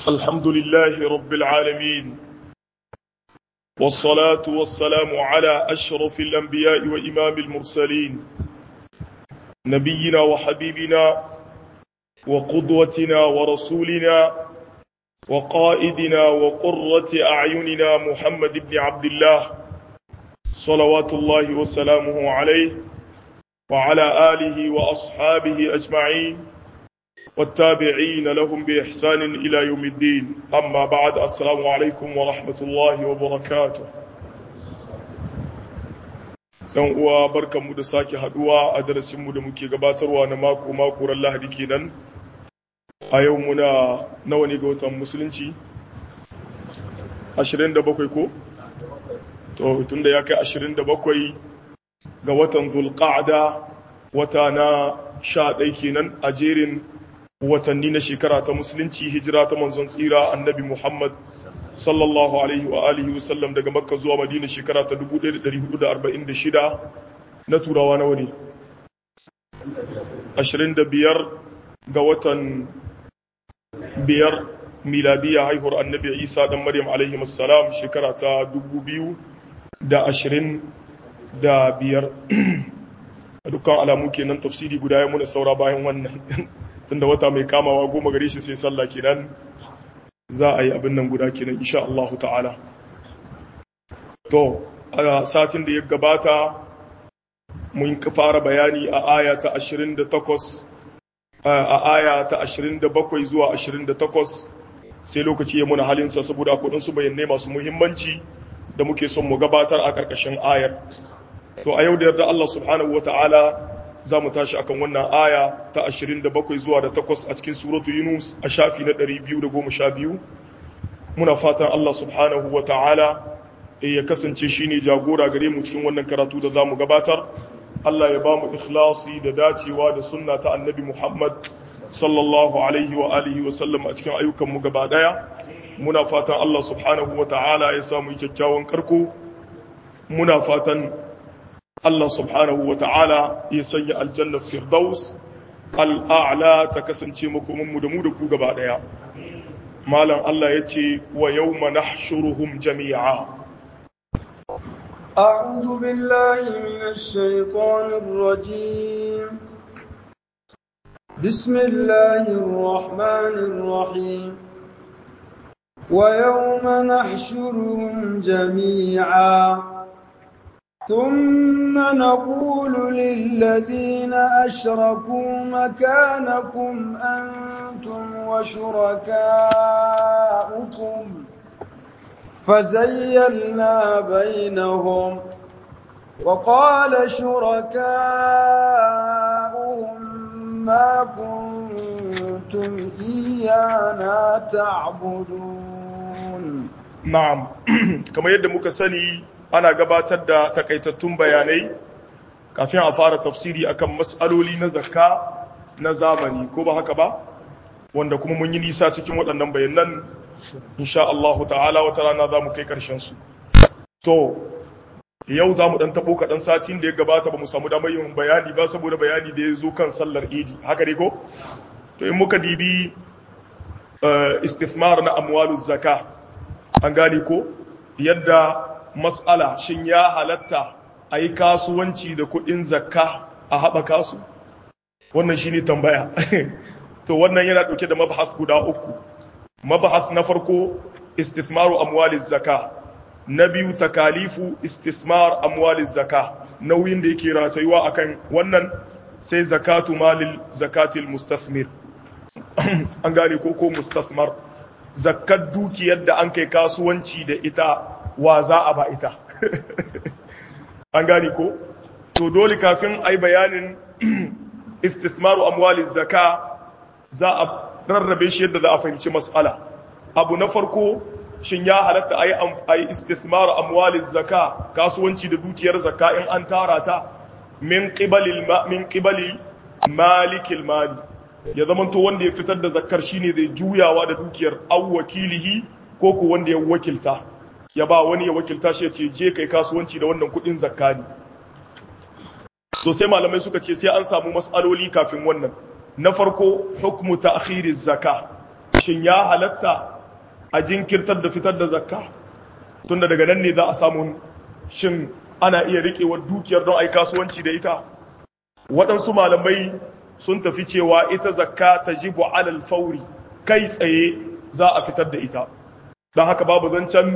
الحمد لله رب العالمين والصلاة والسلام على أشرف الأنبياء وإمام المرسلين نبينا وحبيبنا وقدوتنا ورسولنا وقائدنا وقرة أعيننا محمد بن عبد الله صلوات الله وسلامه عليه وعلى آله وأصحابه أجمعين والتابعين لهم بإحسان إلى يوم الدين أما بعد السلام عليكم ورحمة الله وبركاته ‘Yan uwa barkanmu da sake haduwa a darasinmu da muke gabatarwa na mako-mako ran lahadi kenan a yau muna nawa ne ga watan musulunci? 27 ko? To, tunda ya kai 27 ga watan zulqa'da wata na 11 kenan a jerin watanni na shekara ta musulunci hijira ta manzon tsira annabi Muhammad sallallahu alaihi wa alihi wasallam daga makka zuwa madina shekara ta 1446 na turawa nawa ne 25 ga watan biyar miladiya haihuwar annabi isa dan maryam alaihi wassalam shekara ta 2025 a dukkan alamu kenan tafsiri guda ya muna saura bayan wannan tunda wata mai kamawa goma gare shi sai sallah kenan za a yi abin nan guda kenan insha Allah ta'ala to a satin da ya gabata mun fara bayani a aya ta 28 a aya ta 27 zuwa 28 sai lokaci ya muna halinsa saboda akwai su bayanai masu muhimmanci da muke son mu gabatar a ƙarƙashin ayar to a yau da yarda Allah subhanahu wata'ala za mu tashi akan wannan aya ta 27 zuwa da 8 a cikin suratu Yunus a shafi na 212 muna fatan Allah subhanahu wata'ala ya kasance shine jagora gare mu cikin wannan karatu da zamu gabatar Allah ya ba mu ikhlasi da dacewa da sunna ta annabi Muhammad sallallahu alaihi wa alihi wa sallam a cikin ayyukan mu gaba daya muna fatan Allah subhanahu wata'ala ya samu kyakkyawan karko muna fatan Allah subhanahu wa ta'ala ya sanya aljannar firdaus al'a'la ta kasance makomanmu da mu da ku gaba ɗaya. Malam Allah ya ce wa yau mana shuruhun jami'a. أعوذ بالله من الشيطان الرجيم بسم الله الرحمن الرحيم ويوم نحشرهم جميعا ثم نقول للذين أشركوا مكانكم أنتم وشركاؤكم فزيلنا بينهم وقال شركاؤهم ما كنتم إيانا تعبدون نعم كما يدمك سني ana gabatar da takaitattun bayanai kafin a fara tafsiri akan matsaloli na zakka na zamani ko ba haka ba wanda kuma mun yi nisa cikin waɗannan bayanan insha Allah ta'ala wata rana za mu kai ƙarshen su to yau za mu ɗan taɓo kaɗan satin da ya gabata ba mu samu damar yin bayani ba saboda bayani da ya zo kan sallar idi haka ne ko to in muka dibi istismar na amwalu zakka an gane ko yadda matsala shin ya halatta a yi kasuwanci da kuɗin zakka a haɓaka su wannan shi ne tambaya to wannan yana ɗauke da mabahas guda uku mabahas na farko istismaru amwaliz zakka na biyu takalifu istismar amwaliz zakka nauyin da yake ratayuwa akan wannan sai zakatu malil zakatil mustasmir an gane ko ko mustasmar zakkar dukiyar da an kai kasuwanci da ita wa za a ba ita an gani ko to dole kafin ai bayanin istismaru amwalin zaka za a rarrabe shi yadda za a fahimci mas'ala abu na farko shin ya halatta ayi ayi istismaru amwalin zaka kasuwanci da dukiyar zaka in an tara ta min qibalil min qibali malikil mali ya zamanto wanda ya fitar da zakkar shine zai juyawa da dukiyar aw wakilihi ko ko wanda ya wakilta ya ba wani ya wakilta shi ya ce je kai kasuwanci da wannan kudin zakka ne to sai malamai suka ce sai an samu mas'aloli kafin wannan na farko hukmu ta'khiriz zakka shin ya halatta a jinkirtar da fitar da zakka tunda daga nan ne za a samu shin ana iya riƙewar dukiyar don a yi kasuwanci da ita waɗansu malamai sun tafi cewa ita zakka ta jibu alal fauri kai tsaye za a fitar da ita don haka babu zancen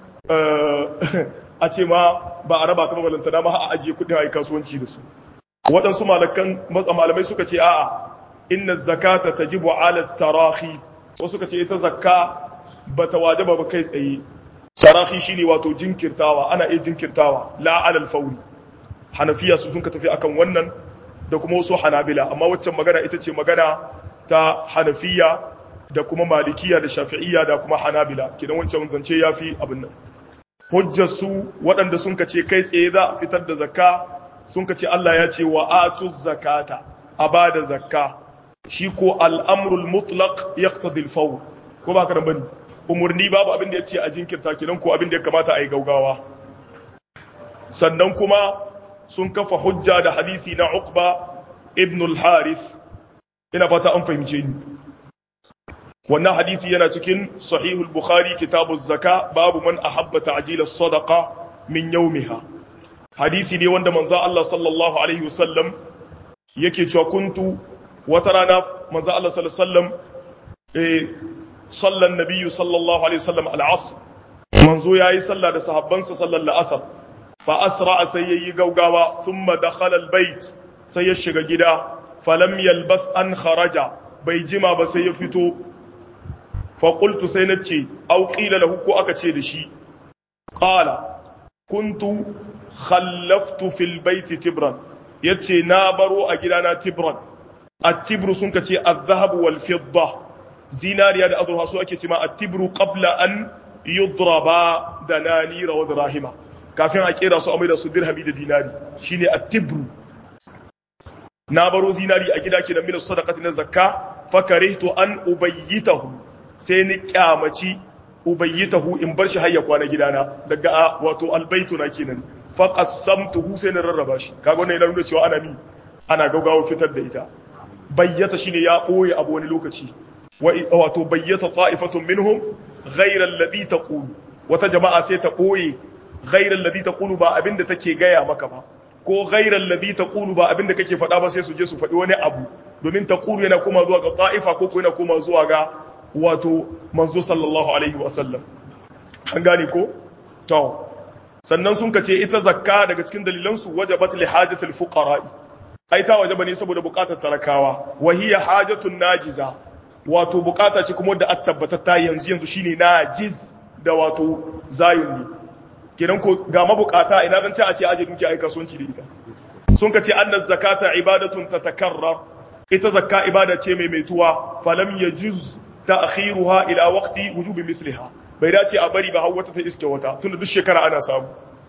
a ce ma ba a raba ta mabalanta dama a ajiye kudin a yi kasuwanci da su waɗansu malamai suka ce a'a inna zakata ta jibu alal tarahi wasu suka ce ita zakka ba ta wajaba ba kai tsaye tarahi shine wato jinkirtawa ana iya jinkirtawa la alal fauri hanafiya su sun ka tafi akan wannan da kuma wasu hanabila amma waccan magana ita ce magana ta hanafiya da kuma malikiya da shafi'iyya da kuma hanabila kidan wancan zance ya fi abin nan hujjar su waɗanda sun ce kai tsaye za a fitar da zakka sun ce Allah ya ce wa atu zakata a ba da zakka shi ko al'amrul mutlaq yaqtadi al-fawr ko ba ka da bane umurni babu abin da yace a jinkirta kidan ko abin da ya kamata a yi gaugawa sannan kuma sun kafa hujja da hadisi na Uqba ibn al-Harith ina fata an fahimce ni wannan hadisi yana cikin sahih al-Bukhari kitabuz zaka babu man ahabba ta'jil as-sadaqa min yawmiha hadisi ne wanda manzo Allah sallallahu alaihi wasallam yake cewa kuntu wata rana manzo Allah sallallahu alaihi wasallam eh sallan nabiyyu sallallahu alaihi wasallam al-asr manzo yayi sallah da sahabbansa sallallahu al-asr فأسرع سيي غوغاوا ثم دخل البيت sai ya shiga gida falam yalbas an kharaja bai jima ba sai ya fito fa qultu sai nace aw qila lahu ko aka ce da shi qala kuntu khallaftu fil bait tibran yace na baro a gidana tibran at-tibru sun kace az-zahab wal fidda zinariya da azurfa su ake cewa at-tibru qabla an yudraba dananira wa dirahima kafin a kera su amai da su dirhami da dinari shine at-tibru na baro zinari a gida kenan min sadaqati na zakka fakarihtu an ubayyitahu sai ni kyamaci ubayyitahu in bar shi hayya kwana gidana daga wato albaytu na kenan fa qassamtuhu sai na rarraba shi kaga wannan yana nuna cewa ana mi ana gaugawa fitar da ita bayyata shine ya boye abu wani lokaci wato bayyata ta'ifatun minhum ghayra alladhi taqulu wata jama'a sai ta boye ghairar ladhi taqulu ba abinda take gaya maka ba ko ghairar ladhi taqulu ba abinda kake faɗa ba sai su je su faɗi wani abu domin taqulu yana kuma zuwa ga ta'ifa ko ko yana kuma zuwa ga wato manzo sallallahu alaihi wa sallam an gane ko to sannan sun kace ita zakka daga cikin dalilan su wajabat li hajatil fuqara ai ta wajaba ne saboda bukatar talakawa wa hiya hajatun najiza wato bukata ce kuma da attabbata ta yanzu yanzu shine najiz da wato zayun ne kenan ko ga mabukata ina zan ci a ce aje dukiya ai kasuwanci da ita sun ka ce annaz zakata ibadatun tatakarrar ita zakka ibada ce mai maituwa falam yajuz ta'khiruha ila waqti wujubi misliha bai dace a bari ba har wata ta iske wata tunda duk shekara ana samu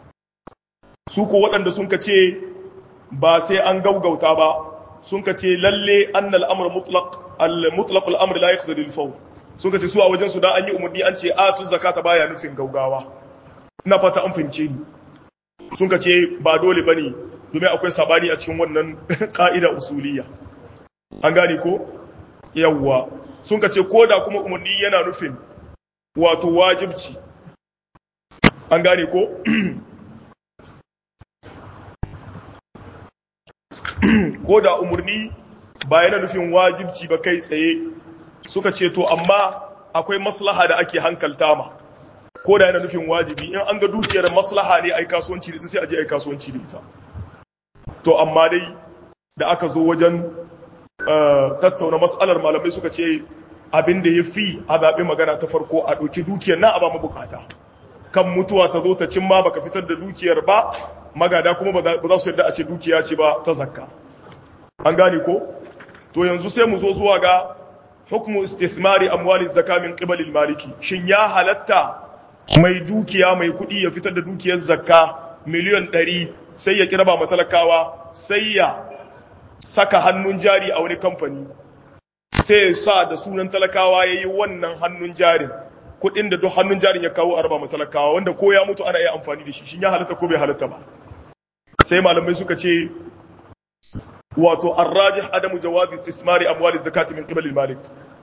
su ko waɗanda sun ka ce ba sai an gaugauta ba sun ka ce lalle annal amr mutlaq al mutlaq al amr la yaqtadi al fawr sun ka ce su a wajen su da an yi umarni an ce atu zakata baya nufin gaugawa ina fata an fahimce ni sun ka ce ba dole ba ne domin akwai sabani a cikin wannan ƙa'ida usuliya an gane ko yawwa sun ka ce ko da kuma umarni yana nufin wato wajibci an gane ko ko da umarni ba yana nufin wajibci ba kai tsaye suka ce to amma akwai maslaha da ake hankalta ma ko da yana nufin wajibi in an ga dukiyar maslaha ne ai kasuwanci da ita sai a je ai kasuwanci da ita to amma dai da aka zo wajen tattauna mas'alar malamai suka ce abin da ya fi a zaɓi magana ta farko a ɗauki dukiyar na a ba mabukata kan mutuwa ta zo ta cimma baka fitar da dukiyar ba magada kuma ba za su yarda a ce dukiya ce ba ta zakka an gane ko to yanzu sai mu zo zuwa ga hukmu istithmari amwali zakka min qibalil maliki shin ya halatta mai dukiya mai kuɗi ya fitar da dukiyar zakka miliyan ɗari sai ya kiraba matalakawa sai ya saka hannun jari a wani kamfani sai ya sa da sunan talakawa ya yi wannan hannun jarin kuɗin da duk hannun jarin ya kawo a raba matalakawa wanda ko ya mutu ana iya amfani da shi shin ya halatta ko bai halatta ba sai malamai suka ce wato arrajih adamu jawazi istismari amwali zakati min qibal malik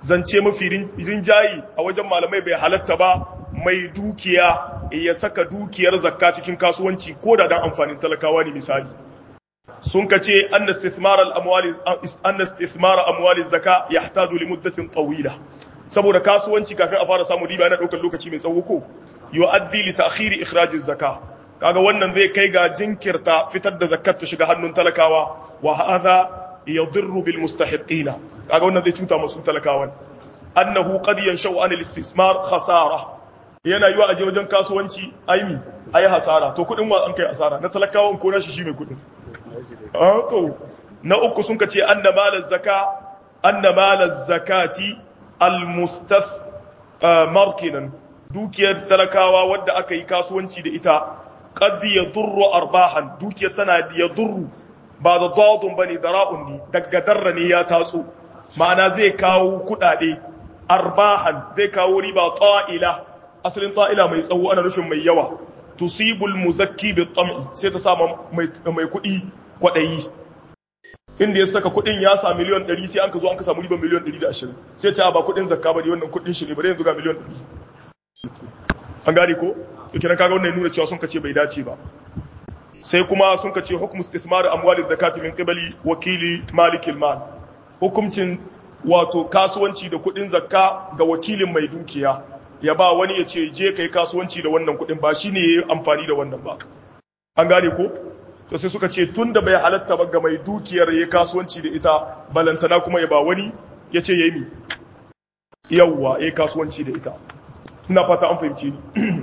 zance mafi rinjayi a wajen malamai bai halatta ba mai dukiya ya saka dukiyar zakka cikin kasuwanci ko da dan amfanin talakawa ne misali sun kace anna istithmar al-amwali anna istithmar amwali zakka yahtaju li muddatin tawila saboda kasuwanci kafin a fara samun riba yana daukar lokaci mai tsawo ko yu'addi li ta'khiri ikhraj az-zakka kaga wannan zai kai ga jinkirta fitar da zakat ta shiga hannun talakawa wa hadha yadurru bil mustahiqina kaga wannan zai cuta masu talakawan annahu qad yanshau an al-istismar khasara yana yiwa aje wajen kasuwanci aimi ayi hasara to kudin wa an kai asara na talakawan ko nashi shi mai kudin ah to na uku sun kace anna malaz zaka anna malaz zakati al-mustath markinan dukiyar talakawa wadda aka yi kasuwanci da ita qad yadurru arbahan dukiyar tana yadurru ba da dadun bane da ra'un ne daga darra ne ya tatso ma'ana zai kawo kudade arbahan zai kawo riba ta'ila asalin ta'ila mai tsawo ana nufin mai yawa tusibul muzakki bi tam'i sai ta sama mai mai kudi kwadayi inda ya saka kudin ya sa miliyan 100 sai an ka zo an ka samu riba miliyan 120 sai ta ba kudin zakka bane wannan kudin shi ne bare yanzu ga miliyan 100 an gane ko to kenan kaga wannan nuna cewa sun kace bai dace ba sai kuma sun kace hukum istithmar amwali zakati min qibali wakili malikil mal hukumcin wato kasuwanci da kudin zakka ga wakilin mai dukiya ya ba wani ya ce je kai kasuwanci da wannan kudin ba shine yayi amfani da wannan ba an gane ko to sai suka ce tunda bai halatta ba ga mai dukiyar yayi kasuwanci da ita balantana kuma ya ba wani ya ce yayi mi yawwa yayi kasuwanci da ita ina fata an fahimci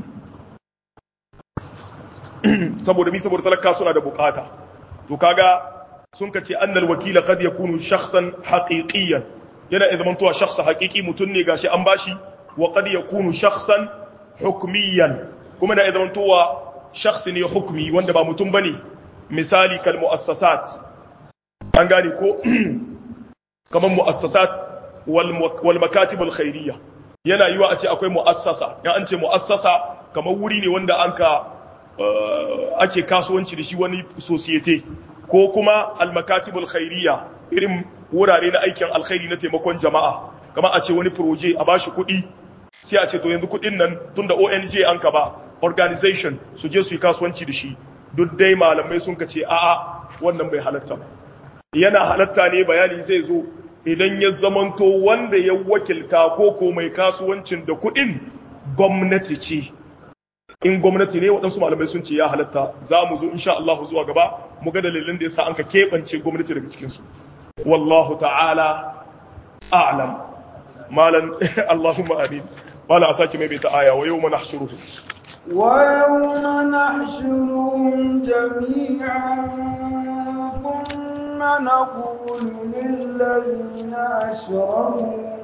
ni saboda mi saboda talaka suna da bukata to kaga sun kace annal wakila qad yakunu shakhsan haqiqiyan yana idan mantuwa shakhsa haqiqi mutun ne gashi an bashi wa qad yakunu shakhsan hukmiyan kuma da idan mantuwa shakhsi ne hukmi wanda ba mutum bane misali kal muassasat an gane ko kaman muassasat wal wal makatib al khairiyya yana yiwa a ce akwai mu'assasa ya an ce mu'assasa kamar wuri ne wanda an ka ake kasuwanci da shi wani societe ko kuma almakatibul khairiyya irin wurare na aikin alkhairi na taimakon jama'a kamar a ce wani proje a bashi kuɗi sai a ce to yanzu kuɗin nan tunda ONG an ka ba organization su je su yi kasuwanci da shi duk dai malamai sun ka ce a'a wannan bai halatta ba yana halatta ne bayani zai zo idan ya zamanto wanda ya wakilta ko ko mai kasuwancin da kuɗin gwamnati ce in gwamnati ne waɗansu malamai sun ce ya halatta za mu zo insha Allah zuwa gaba mu ga dalilin da yasa an ka keɓance gwamnati daga cikinsu wallahu ta'ala a'lam malan Allahumma amin mala a sake mai ta aya wa yawma nahshuruhu wa yawma nahshuruhum jami'an thumma naqulu lil ladzina ashraku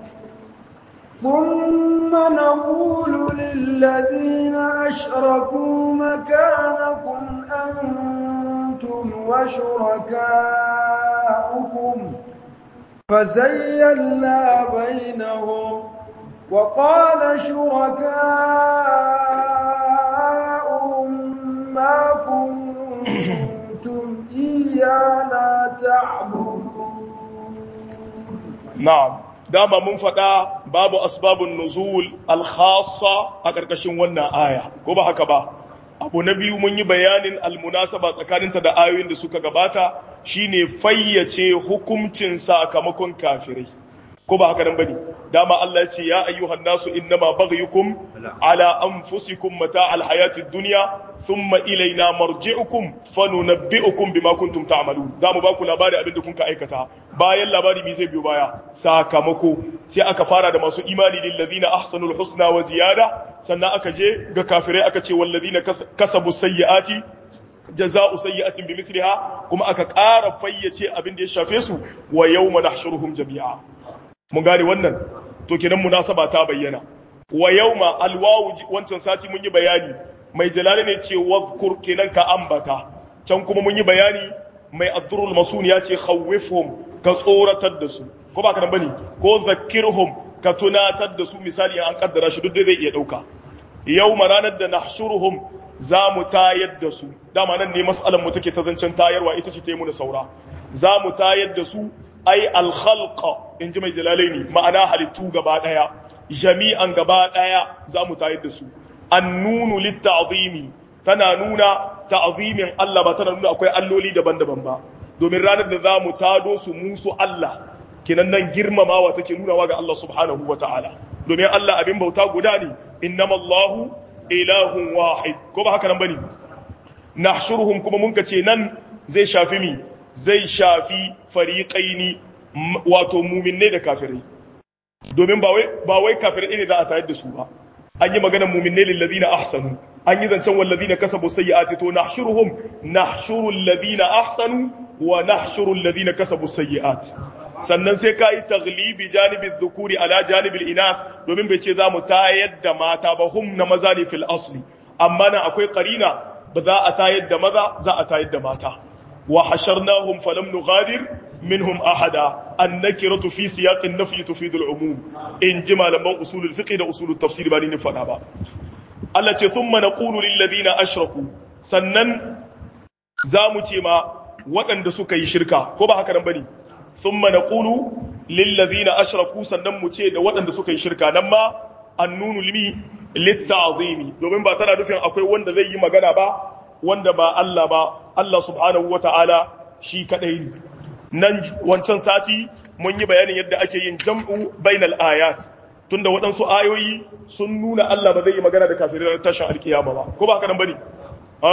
ثم نقول للذين أشركوا مكانكم أنتم وشركاؤكم فزيلنا بينهم وقال شركاؤهم ما كنتم إيانا تعبدون نعم dama mun faɗa babu asbabun nuzul al-khassa a ƙarƙashin wannan aya ko ba haka ba abu na biyu mun yi bayanin almunasaba tsakaninta da ayoyin da suka gabata shine fayyace hukuncin sakamakon kafirai ko ba haka nan bane dama Allah ya ce ya ayyuhan nasu innama baghyukum ala anfusikum mata alhayatid dunya thumma ilaina marji'ukum fanunabbi'ukum bima kuntum ta'malun zamu ba ku labari abin da kun ka aikata bayan labari me zai biyo baya sakamako sai aka fara da masu imani lil ladina ahsanul husna wa ziyada sannan aka je ga kafirai aka ce wal ladina kasabu sayyiati jaza'u sayyi'atin bimithliha kuma aka ƙara fayyace abin da ya shafe su wa yawma nahshuruhum jami'a mun gane wannan to kenan munasaba ta bayyana wa yawma alwawu wancan sati mun yi bayani mai jalali ne ce wadhkur kenan ka ambata can kuma mun yi bayani mai addurul masun ya ce khawwifhum ka tsoratar da su ko ba ka nan bane ko zakkirhum ka tunatar da su misali an kaddara shi duk dai zai iya dauka yawma ranar da nahshuruhum za mu tayar da su dama nan ne mas'alan mu take ta zancen tayarwa ita ce ta yi mu da saura za mu tayar da su ai al-khalqa in ji mai jalalaini ma'ana halittu gaba daya jami'an gaba daya za mu tayar da su annunu litta'zimi tana nuna ta'zimin Allah ba tana nuna akwai alloli daban-daban ba domin ranar da za mu tado su musu Allah kinan nan girmamawa take nunawa ga Allah subhanahu wa ta'ala domin Allah abin bauta guda ne innamallahu ilahun wahid ko ba haka nan bane nahshuruhum kuma mun kace nan zai shafi mi zai shafi fariqaini wato mu'minai da kafirai domin ba wai ba wai kafirai ne za a tayar da su ba an yi maganar mu'minai lil ladina ahsanu an yi zancen wal ladina kasabu sayyi'ati to nahshuruhum nahshuru alladhina ahsanu wa nahshuru alladhina kasabu sayyi'at sannan sai ka yi taglibi janibin zukuri ala janibin ina domin bai ce za mu tayar da mata ba hum na maza ne fil asli amma nan akwai karina ba za a tayar da maza za a tayar da mata wa hasharnahum falam nughadir minhum ahada annakiratu fi siyaqin nafyi tufidu al-umum in ji malaman usulul fiqh da usulul tafsir ba ni ne fada ba Allah ce thumma naqulu lil ladina ashraku sannan za mu ce ma waɗanda suka yi shirka ko ba haka nan bane ثم نقول للذين اشركوا sannan mu ce da waɗanda suka yi shirka nan ma annunu limi litta'zimi domin ba tana nufin akwai wanda zai yi magana ba wanda ba Allah ba Allah subhanahu wata'ala shi kadai ne nan wancan sati mun yi bayanin yadda ake yin jam'u bainal ayat tunda waɗansu ayoyi sun nuna Allah ba zai yi magana da kafirai tashin alkiyama ba ko ba haka nan bane ha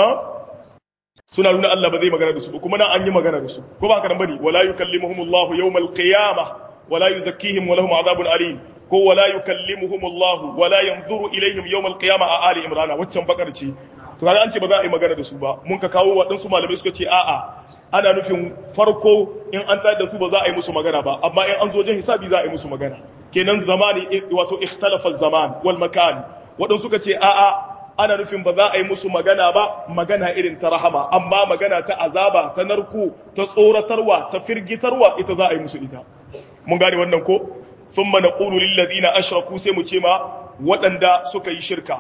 suna nuna Allah ba zai magana da su kuma nan an yi magana da su ko ba haka nan bane wala yukallimuhumullahu yawmal qiyamah wala yuzakkihim wa lahum adhabun alim ko wala yukallimuhumullahu wala yanzuru ilaihim yawmal qiyamah a ali imran waccan bakar ce to kaga an ce ba za a yi magana da su ba mun ka kawo waɗansu malamai suka ce a'a ana nufin farko in an tayar da su ba za a yi musu magana ba amma in an zo wajen hisabi za a yi musu magana kenan zamani wato ikhtalafa zaman wal makan waɗansu suka ce a'a ana nufin ba za a yi musu magana ba magana irin ta rahama amma magana ta azaba ta narko ta tsoratarwa ta firgitarwa ita za a yi musu ita mun gane wannan ko thumma naqulu lil ladina ashraku sai mu ce ma waɗanda suka yi shirka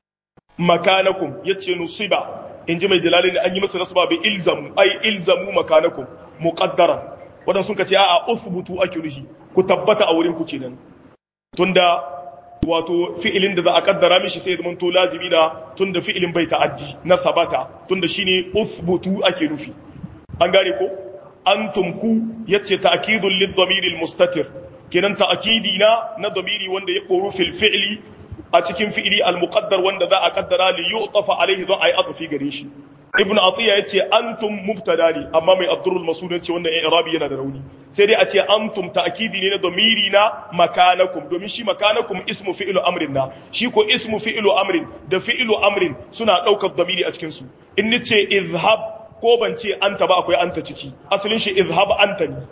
makanakum yace nusiba in ji mai jalalin an yi masa nasaba bi ilzamu ai ilzamu makanakum muqaddaran waɗanda sun ce a'a usbutu ake nuhi ku tabbata a wurin ku kenan tunda wato fi'ilin da za a kaddara mishi sai zama to lazimi da tunda fi'ilin bai ta'addi na sabata tunda shine usbutu ake nufi an gane ko antum ku yace ta'kidul lid-damir al-mustatir kenan ta'kidi na na damiri wanda ya koru fil fi'li a cikin fi'li al-muqaddar wanda za a kaddara li yu'tafa alaihi za a yi atfi gare shi ibn atiya yace antum mubtada ne amma mai abdurul masud yace wannan i'rabi yana da rauni sai dai a ce antum ta'kidi ne na domiri na makanakum domin shi makanakum ismu fi'lu amrin na shi ko ismu fi'lu amrin da fi'lu amrin suna daukar domiri a cikin su in nace izhab ko ban ce anta ba akwai anta ciki asalin shi izhab anta ne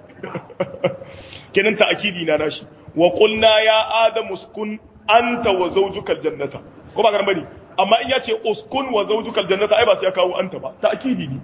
kenan ta'kidi na nashi wa qulna ya adamu uskun anta wa zawjuka aljannata ko ba bane amma in yace uskun wa zawjuka aljannata ai ba sai ya kawo anta ba ta'kidi ne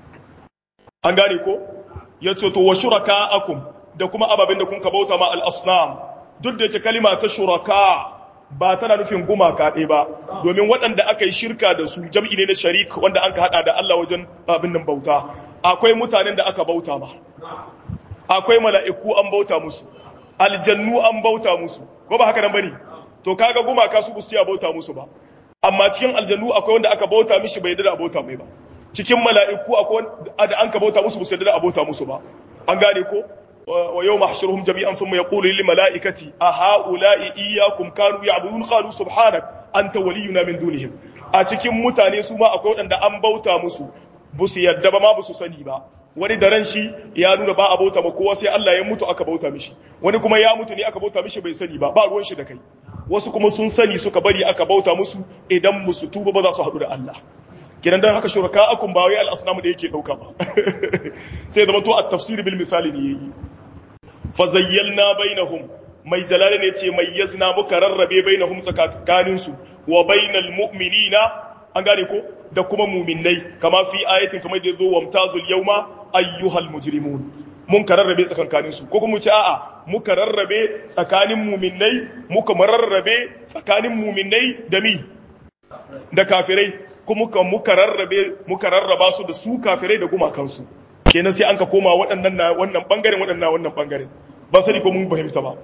an gane ko yace to wa shuraka'akum da kuma ababen da kun ka bauta ma al-asnam duk da yake kalima ta shuraka ba tana nufin gumaka ɗaya ba domin waɗanda aka yi shirka da su jam'i ne na sharik wanda an ka haɗa da Allah wajen abin nan bauta akwai mutanen da aka bauta ma akwai mala'iku an bauta musu aljannu an bauta musu ko ba haka nan bane to kaga gumaka su busu ya bauta musu ba amma cikin aljannu akwai wanda aka bauta mishi bai da bauta mai ba cikin mala'iku akwai da an ka bauta musu busu da bauta musu ba an gane ko wa yau mahshuruhum jami'an thumma yaqulu lil mala'ikati a ha'ula'i iyyakum kanu ya'budun qalu subhanak anta waliyuna min dunihim a cikin mutane su ma akwai wanda an bauta musu busu yadda ba ma busu sani ba wani da ran shi ya nuna ba a bauta ma kowa sai Allah ya mutu aka bauta mishi wani kuma ya mutu ne aka bauta mishi bai sani ba ba ruwan shi da kai wasu kuma sun sani suka bari aka bauta musu idan musu tuba ba za su haɗu da Allah kidan dan haka shuraka akun ba wai al-asnamu da yake dauka ba sai zama to at-tafsir bil misali ne yayi fa zayyalna bainahum mai jalala ne ce mai yazna muka rarrabe bainahum tsakanin su wa bainal mu'minina an gane ko da kuma mu'minnai kama fi ayatin kamar da yazo wamtazul yawma ayyuhal mujrimun mun ka rarrabe tsakankanin su ko kuma ce a'a muka rarrabe tsakanin mu'minnai muka mararrabe tsakanin mu'minnai da mi da kafirai kuma muka muka rarrabe muka rarraba su da su kafirai da gumakansu kenan sai an ka koma waɗannan na wannan bangaren waɗannan na wannan bangaren ban sani ko mun fahimta ba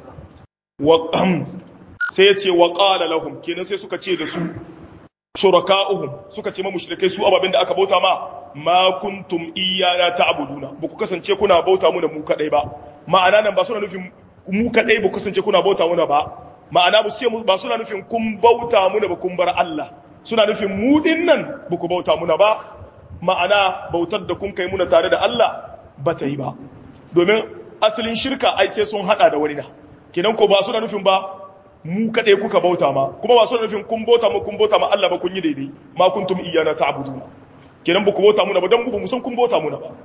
wa sai ya ce wa qala lahum kenan sai suka ce da su shuraka'uhum suka ce ma mushrikai su ababen da aka bauta ma ma kuntum iyana ta'buduna ba ku kasance kuna bauta muna mu kadai ba ma'ana nan ba suna nufin mu kadai ba ku kasance kuna bauta muna ba ma'ana ba su ba suna nufin kun bauta muna ba kun bar Allah suna nufin mu din nan ba ku bauta muna ba ma'ana bautar da kun kai muna tare da Allah ba ta yi ba domin asalin shirka ai sai sun hada da wani na kenan ko ba suna nufin ba mu kaɗai kuka bauta ma kuma ba suna nufin kun bauta ma kun bauta ma Allah ba kun yi daidai ma kuntum iyana ta'buduna kenan ba ku bauta muna ba dan ku san kun bauta muna ba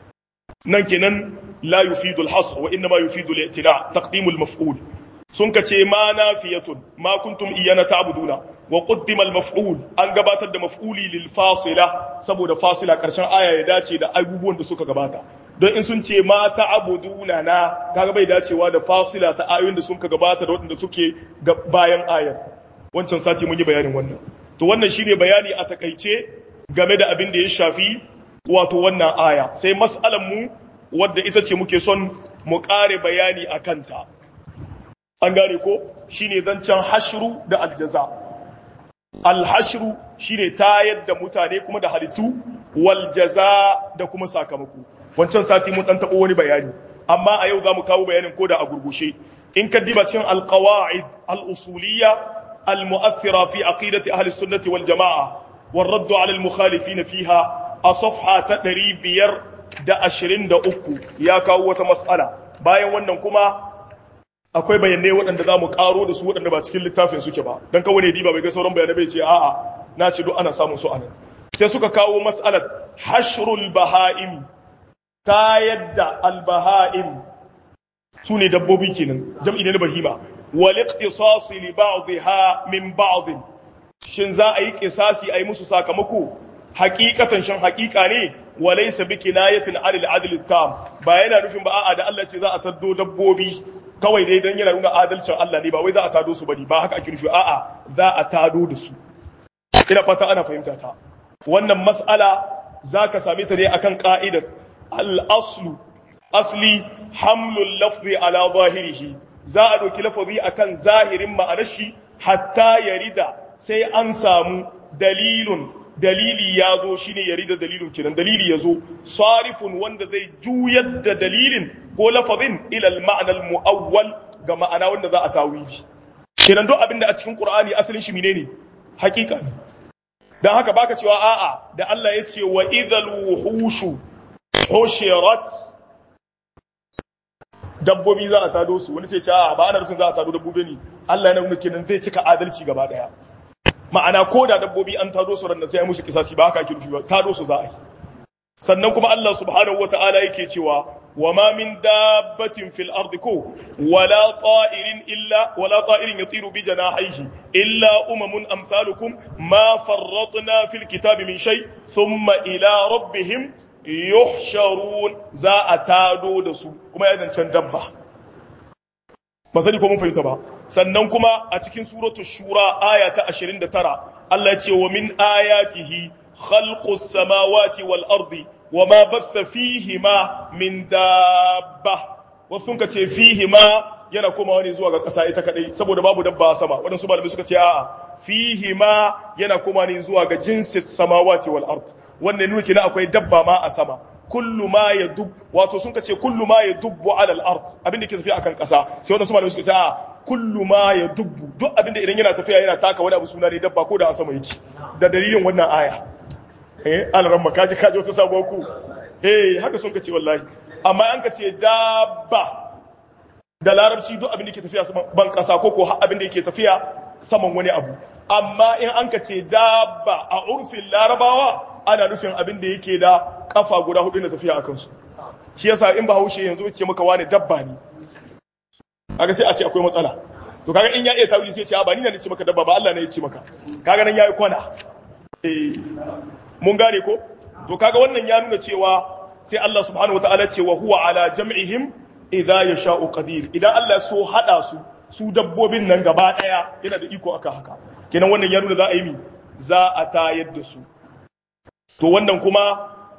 nan kenan la yufidu al-hasr wa inma yufidu al-i'tina taqdim al-maf'ul sun kace ma nafiyatun ma kuntum iyana ta'buduna wa qaddima al-maf'ul an gabatar da maf'uli lil fasila saboda fasila karshen aya ya dace da abubuwan da suka gabata don in sun ce ma ta'buduna na kaga bai dacewa da fasila ta ayoyin da sun ka gabata da waɗanda suke bayan ayar wancan sati mun yi bayanin wannan to wannan shine bayani a takaice game da abin da ya shafi wato wannan aya sai mas'alan mu wadda ita ce muke son mu ƙare bayani a kanta an gane ko shine zancen hashru da aljaza alhashru shine tayar da mutane kuma da halittu wal jaza da kuma sakamako wancan sati mun dan tabo wani bayani amma a yau zamu kawo bayanin koda a gurgushe in ka diba cikin alqawaid al-usuliyya al-mu'athira fi aqidati ahli sunnati wal jamaa والرد على المخالفين فيها a safha ta ɗari biyar da ashirin da uku ya kawo wata matsala bayan wannan kuma akwai bayanai waɗanda za mu ƙaro da su waɗanda ba cikin littafin suke ba don kawo ne diba bai ga sauran bayanai bai ce a'a na ce duk ana samun su anan sai suka kawo matsalar hashrul baha'im ta yadda albaha'im su ne dabbobi kenan jam'i ne na bahima wal iqtisas li ba'dha min ba'd shin za a yi kisasi a yi musu sakamako hakikatan shan hakika ne walaysa bi kinayatin anil adl tam ba yana nufin ba a'a da Allah ce za a taddo dabbobi kawai dai dan yana nuna adalcin Allah ne ba wai za a tado su bane ba haka ake nufi a'a za a tado da su ina fata ana fahimta ta wannan mas'ala zaka same ta ne akan ka'idar al-aslu asli hamlul lafzi ala zahirihi za a doki lafazi akan zahirin ma'anar shi hatta yarida sai an samu dalilun dalili ya zo shi ne yari da dalilin kinan dalili ya zo sarifun wanda zai juyar da dalilin ko lafazin ilal ma'anar mu'awwal ga ma'ana wanda za a tawili kinan duk abinda a cikin qur'ani asalin shi menene hakika ne dan haka baka cewa a'a da Allah ya ce wa idhal wuhushu hushirat dabbobi za a tado su wani sai ce a'a ba ana nufin za a tado dabbobi ne Allah ya nuna kenan zai cika adalci gaba daya ma'ana ko da dabbobi an tado su ran sai musu kisasi ba haka kirfi ba tado su za a yi sannan kuma Allah subhanahu wata'ala yake cewa wa ma min dabbatin fil ardi ko wala ta'irin illa wala ta'irin yatiru bi janahihi illa umamun amsalukum ma farratna fil kitabi min shay thumma ila rabbihim yuhsharun za a tado da su kuma ya dancan dabba ba sani ko mun fahimta ba sannan kuma a cikin suratul shura aya ta 29 Allah ya ce wa min ayatihi khalqus samawati wal ardi wama batha fihima min dabba wasu ka ce fihima yana komawa ne zuwa ga ƙasa ita kadai saboda babu dabba a sama waɗansu malamai suka ce a'a fihima yana komawa ne zuwa ga jinsin samawati wal ard wannan nuna kina akwai dabba ma a sama kullu ma ya dub wato sun ce kullu ma ya dubbu ala al-ard abin da ke tafiya akan kasa sai wannan su malamai suka ce a kullu ma ya dubbu duk abin da idan yana tafiya yana taka wani abu suna ne dabba ko da a sama yake da dalilin wannan aya eh alaran makaji kaji wata sabuwar ku eh haka sun ce wallahi amma an ka ce dabba da larabci duk abin da ke tafiya saman ban kasa ko ko abin da yake tafiya saman wani abu amma in an ka ce dabba a urfin larabawa ana nufin abin da yake da kafa guda hudu na tafiya a kansu shi yasa in bahaushe yanzu ce maka wani dabba ne kaga sai a ce akwai matsala to kaga in ya iya tawili sai ya ce a ba ni ne ce maka dabba ba Allah ne ya ce maka kaga nan yayi kwana eh mun gane ko to kaga wannan ya nuna cewa sai Allah subhanahu wataala ce wa huwa ala jam'ihim idza yasha'u qadir idan Allah so hada su su dabbobin nan gaba daya yana da iko akan haka kenan wannan ya nuna za a yi mi za a tayar da su to wannan kuma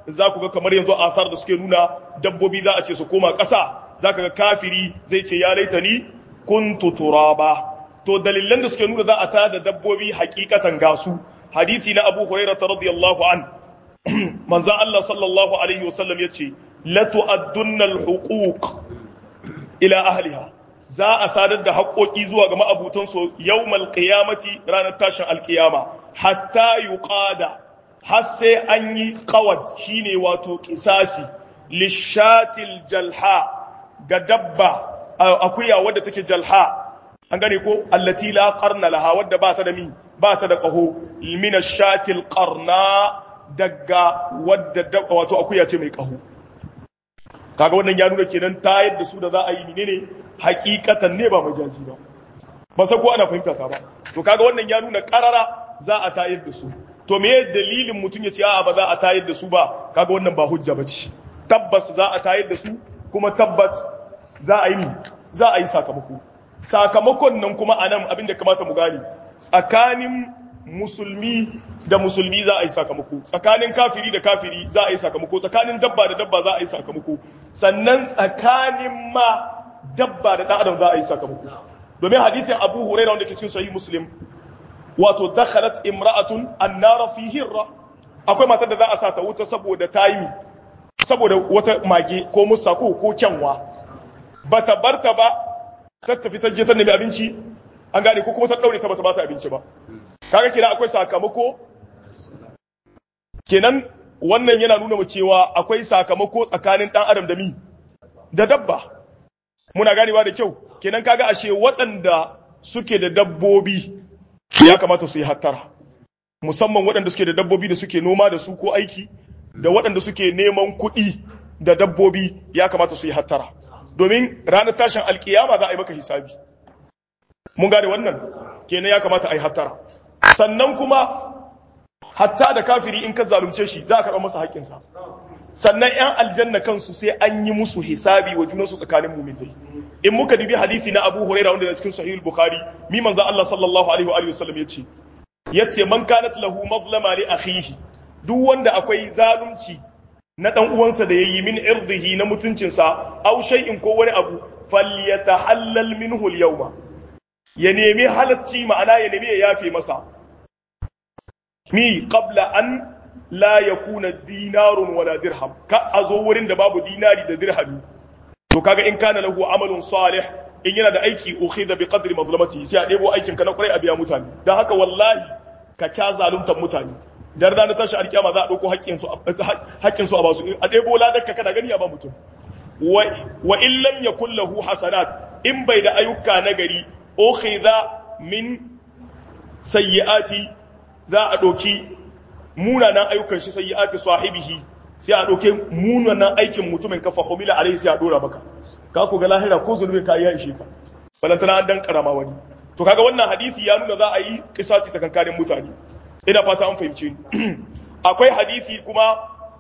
za ku ga kamar yanzu asar da suke nuna dabbobi za a ce su koma ƙasa za ka ga kafiri zai ce ya laita ni kuntu turaba to dalilan da suke nuna za a ta da dabbobi hakikatan gasu hadisi na abu hurairah radiyallahu an manzan Allah sallallahu alaihi wasallam yace la tu'addunna al-huquq ila ahliha za a sadar da haƙoƙi zuwa ga ma'abutan su yawmal qiyamati ranar tashin alƙiyama hatta yuqada har sai an yi qawad shine wato qisasi lishatil jalha ga dabba akuya wadda take jalha an gane ko allati la qarna laha wadda ba ta da mi ba ta da qaho min ash-shatil qarna daga wadda wato akuya ce mai qaho kaga wannan ya nuna kenan ta yadda su da za a yi menene hakikatan ne ba majazi ba ba sai ko ana fahimta ta ba to kaga wannan ya nuna karara za a tayar da su to me dalilin mutum ya ce a'a ba za a tayar da su ba kaga wannan ba hujja ba ce tabbas za a tayar da su kuma tabbas za a yi za a yi sakamako sakamakon nan kuma a nan abinda kamata mu gane tsakanin musulmi da musulmi za a yi sakamako tsakanin kafiri da kafiri za a yi sakamako tsakanin dabba da dabba za a yi sakamako sannan tsakanin ma dabba da ɗan adam za a yi sakamako domin hadithin abu huraira wanda ke cikin sahih muslim wato dakhalat imra'atun annara fi hirra akwai matar da za a sa ta wuta saboda tayi saboda wata mage ko musa ko ko kyanwa bata barta ba ta tafi ta je ta nemi abinci an gane ko kuma ta daure ta bata bata abinci ba kaga kenan akwai sakamako kenan wannan yana nuna mu cewa akwai sakamako tsakanin dan adam da mi da dabba muna ganewa da kyau kenan kaga ashe waɗanda suke da dabbobi ya kamata su yi hattara musamman waɗanda suke da dabbobi da suke noma da su ko aiki da waɗanda suke neman kuɗi da dabbobi ya kamata su yi hattara domin ranar tashin alkiyama za a yi maka hisabi mun gane wannan kenan ya kamata a yi hattara sannan kuma hatta da kafiri in ka zalunce shi za a karɓar masa haƙƙinsa sannan 'yan aljanna kansu sai an yi musu hisabi wa junansu tsakanin muminai in muka dubi hadisi na Abu Hurairah wanda da cikin Sahih Bukhari mi manzo Allah sallallahu alaihi wa alihi wasallam yace yace man kanat lahu mazlama li akhihi duk wanda akwai zalunci na dan uwansa da yayi min irdihi na mutuncinsa aw shay'in ko wani abu falyatahallal minhu al-yawma ya nemi halacci ma'ana ya nemi ya yafe masa mi qabla an la yakuna dinarun wala dirham ka azo wurin da babu dinari da dirhami to kaga in kana lahu amalun salih in yana da aiki ukhidha bi qadri mazlamati sai a debo aikin ka na kurai a biya mutane dan haka wallahi ka ca zaluntar mutane dan ranar tashi alkiyama za a dauko haƙƙin su haƙƙin su a basu a debo ladar ka kana gani a ba mutum wa wa in lam yakul lahu hasanat in bai da ayyuka na gari ukhidha min sayyiati za a doki munanan ayyukan shi sayyiati sahibihi sai a ɗauke munanan aikin mutumin kafa homila alaihi sai a ɗora maka ka ku ga lahira ko zunubin ka ya ishe ka balantana an dan karama wani to kaga wannan hadisi ya nuna za a yi kisasi tsakankanin mutane ina fata an fahimce ni akwai hadisi kuma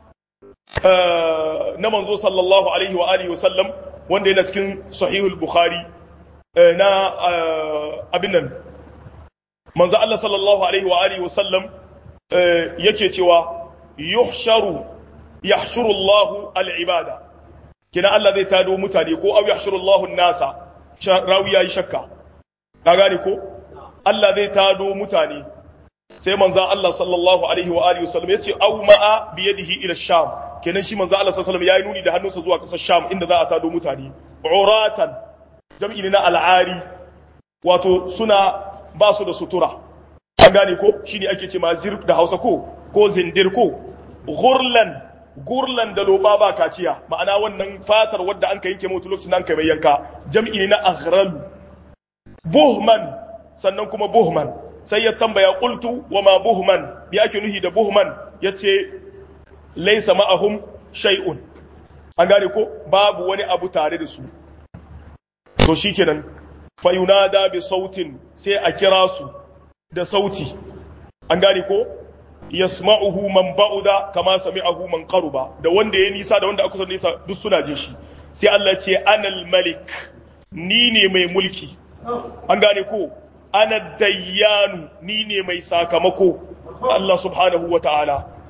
na manzo sallallahu alaihi wa alihi wa sallam wanda yana cikin sahihul bukhari na abin nan manzo Allah sallallahu alaihi wa alihi wa sallam yake cewa yuhsharu yahshuru Allahu al-ibada kina Allah zai tado mutane ko aw yahshuru Allahu an-nasa rawi yayi shakka ka gane ko Allah zai tado mutane sai manzo Allah sallallahu alaihi wa alihi wasallam yace aw ma'a bi yadihi ila sham kenan shi manzo Allah sallallahu alaihi wasallam yayi nuni da hannunsa zuwa kasar sham inda za a tado mutane uratan jam'i ne na al'ari wato suna ba su da sutura an gane ko shine ake ce ma zirk da Hausa ko ko zindir ko ghurlan gurlan da loba ba kaciya ma'ana wannan fatar wadda an ka yanke mutu lokacin an kai mai yanka jam'i ne na aghralu buhman sannan kuma buhman sai ya tambaya qultu wa ma buhman bi ake nuhi da buhman yace laysa ma'ahum shay'un an gane ko babu wani abu tare da su to shikenan fa yunada bi sautin sai a kira su da sauti an gane ko yasma'uhu man ba'uda kama sami'ahu man qaruba da wanda ya nisa da wanda aka kusa nisa duk suna jin shi sai Allah ce anal malik ni ne mai mulki an gane ko ana dayyanu ni ne mai sakamako Allah subhanahu wa ta'ala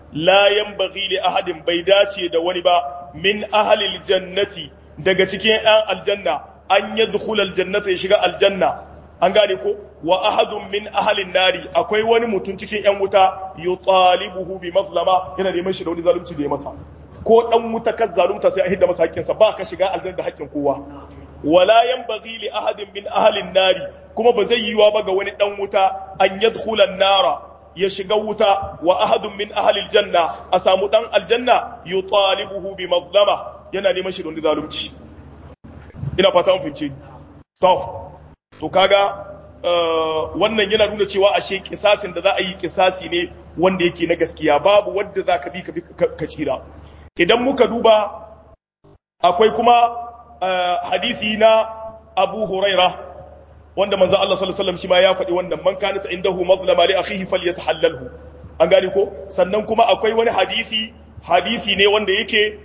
la yanbaghi li ahadin bai dace da wani ba min ahlil jannati daga cikin 'yan aljanna an yadkhula aljannata ya shiga aljanna an gane ko wa ahadun min ahlin nari akwai wani mutum cikin 'yan wuta yutalibuhu bi mazlama yana neman shi da wani zalunci da ya masa ko dan wuta kan zalunta sai a hidda masa haƙƙinsa ba ka shiga aljanna da haƙƙin kowa wala yanbaghi li ahadin min ahlin nari kuma ba zai yiwa ba ga wani dan wuta an yadkhula an-nara ya shiga wuta wa ahadun min ahlil janna a samu dan aljanna yutalibuhu bi mazlama yana neman shi da wani zalunci ina fata mun fince to to kaga wannan yana nuna cewa ashe kisasin da za a yi kisasi ne wanda yake na gaskiya babu wanda za ka bi ka tsira idan muka duba akwai kuma hadisi na abu huraira wanda manzo Allah sallallahu alaihi wasallam shi ma ya faɗi wannan man kanat indahu mazlama li akhihi falyatahallalhu an gane ko sannan kuma akwai wani hadisi hadisi ne wanda yake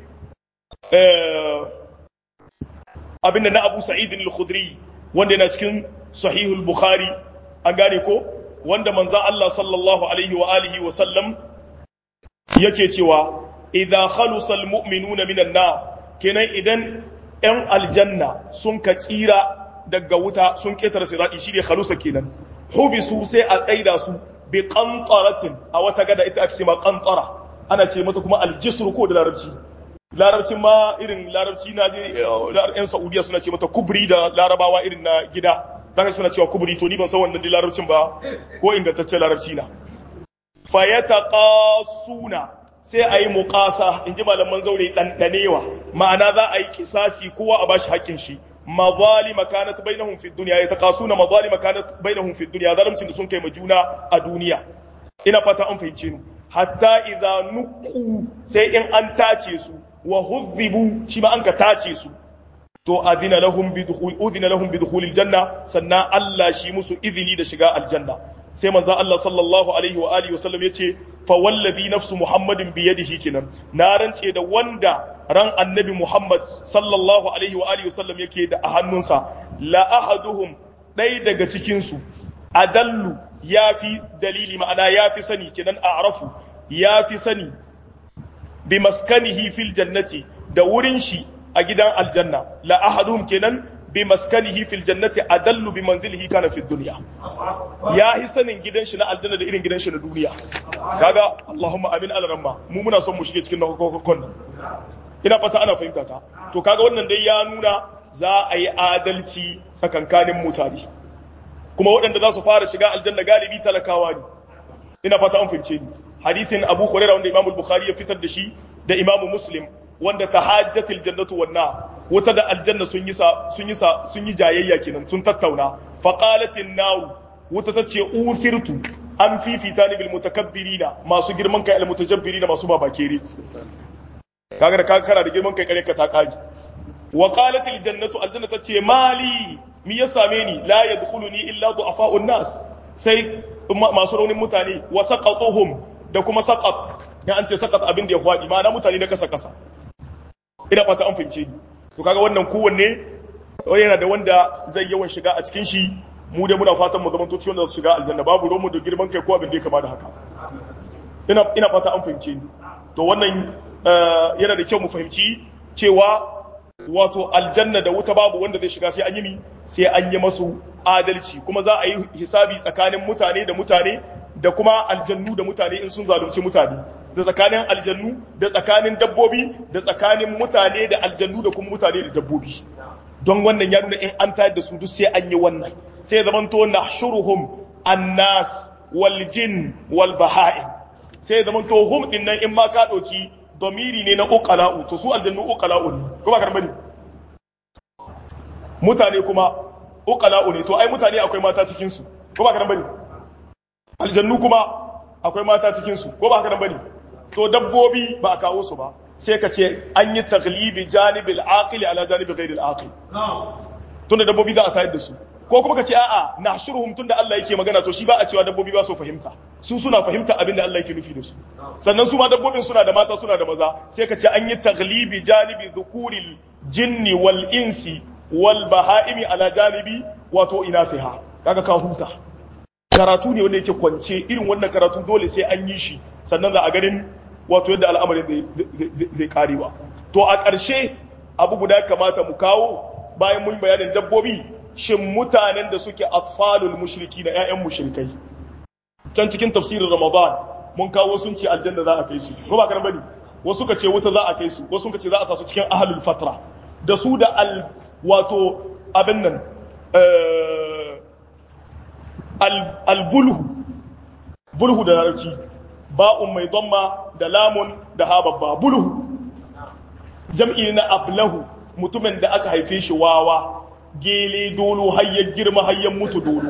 abinda na Abu Sa'id al-Khudri wanda yana cikin sahihul Bukhari an gane ko wanda manzo Allah sallallahu alaihi wa alihi wa sallam yake cewa idza khalusa al-mu'minuna minan nar kenan idan 'yan aljanna sun ka tsira daga wuta sun ketare sirati shi ne khalusa kenan hubisu sai a tsaida su bi qantaratin a wata gada ita ake ce ma qantara ana ce mata kuma aljisru ko da larabci larabcin ma irin larabci na je yan saudiya suna ce mata kubri da larabawa irin na gida zaka suna cewa kubri to ni ban san wannan larabcin ba ko ingantaccen larabci na fayataqasuna sai a yi muƙasa in ji malaman zaure ɗanɗanewa ma'ana za a yi kisasi kowa a bashi haƙƙin shi mazalima kanat bainahum fi dunya ya taqasuna mazalima kanat bainahum fi dunya zalimcin da sun kai ma juna a duniya ina fata an fahimce ni hatta idza nuqu sai in an tace su wa hudhibu shi ma an ka tace su to adina lahum bi dukhul udina lahum bi dukhulil janna sannan Allah shi musu izini da shiga aljanna sai manzo Allah sallallahu alaihi wa alihi wasallam yace fa wallazi nafsu muhammadin bi yadihi kinan na rance da wanda ran annabi muhammad sallallahu alaihi wa alihi wasallam yake da a hannunsa la ahaduhum dai daga cikin su adallu yafi dalili ma'ana yafi sani kinan a'rafu yafi sani bi maskanihi fil jannati da wurin shi a gidan aljanna la ahaduhum kenan bi maskanihi fil jannati adallu bi manzilihi kana fi dunya ya hi sanin gidan shi na aljanna da irin gidan shi na duniya kaga Allahumma amin alramma mu muna son mu shige cikin nakokon ina fata ana fahimta ta to kaga wannan dai ya nuna za a yi adalci tsakankanin mutane kuma waɗanda za su fara shiga aljanna galibi talakawa ne ina fata an fahimce ni hadisin Abu Hurairah wanda Imam Bukhari ya fitar da shi da Imam Muslim wanda tahajjatil jannatu wan nar wata da aljanna sun yi sun yi sun yi jayayya kenan sun tattauna fa qalatin nar wata tace uthirtu an fifita ni bil mutakabbirina masu girman kai al mutajabbirina masu babakere kaga da kaga kana da girman kai kare ka ta kaji wa qalatil jannatu aljanna tace mali mi ya same ni la yadkhuluni illa du'afa'un nas sai masu raunin mutane wa saqatuhum da kuma saqat ya an ce saqat abin da ya fadi ma'ana mutane na kasa kasa ina fata an fahimce ni to kaga wannan kowanne yana da wanda zai yawan shiga a cikin shi mu dai muna fatan mu zama to cikin da su shiga aljanna babu ruwan mu da girman kai ko abin da ya kama da haka ina ina fata an fahimce ni to wannan yana da kyau mu fahimci cewa wato aljanna da wuta babu wanda zai shiga sai an yi mi sai an yi masu adalci kuma za a yi hisabi tsakanin mutane da mutane da kuma aljannu da mutane in sun zalunci mutane da tsakanin aljannu da tsakanin dabbobi da tsakanin mutane da aljannu da kuma mutane da dabbobi don wannan ya nuna in an tayar da su duk sai an yi wannan sai ya zamanto nahshuruhum annas wal jin wal baha'im sai ya zamanto hum din nan in ma ka dauki domiri ne na uqala'u to su aljannu uqala'u ne kuma karbani mutane kuma uqala'u ne to ai mutane akwai mata cikin su kuma karbani aljannu kuma akwai mata cikin su ko ba haka nan bane to dabbobi ba a kawo su ba sai ka ce an yi taglibi janibil aqili ala janibi ghairil aqil tunda dabbobi za a tayar da su ko kuma ka ce a'a nahshuruhum tunda Allah yake magana to shi ba a cewa dabbobi ba su fahimta su suna fahimta abin da Allah yake nufi da su sannan su ma dabbobin suna da mata suna da maza sai ka ce an yi taglibi janibi dhukuril jinni wal insi wal bahaimi ala janibi wato inasiha kaga ka huta karatu ne wanda yake kwance irin wannan karatu dole sai an yi shi sannan za a ganin wato yadda al'amarin zai kare ba to a ƙarshe abu guda kamata mu kawo bayan mun bayanin dabbobi shin mutanen da suke atfalul mushriki na ƴaƴan mushrikai can cikin tafsirin ramadan mun kawo sun ce aljanna za a kai su ko ba kana bane wasu ka ce wuta za a kai su wasu ka ce za a sa su cikin ahlul fatra da su da al wato abin nan al bulhu bulhu da larabci ba'un mai dhamma da lamun da ha babba bulhu jam'i na ablahu mutumin da aka haife shi wawa gele dolo hayyar girma hayyar mutu dolo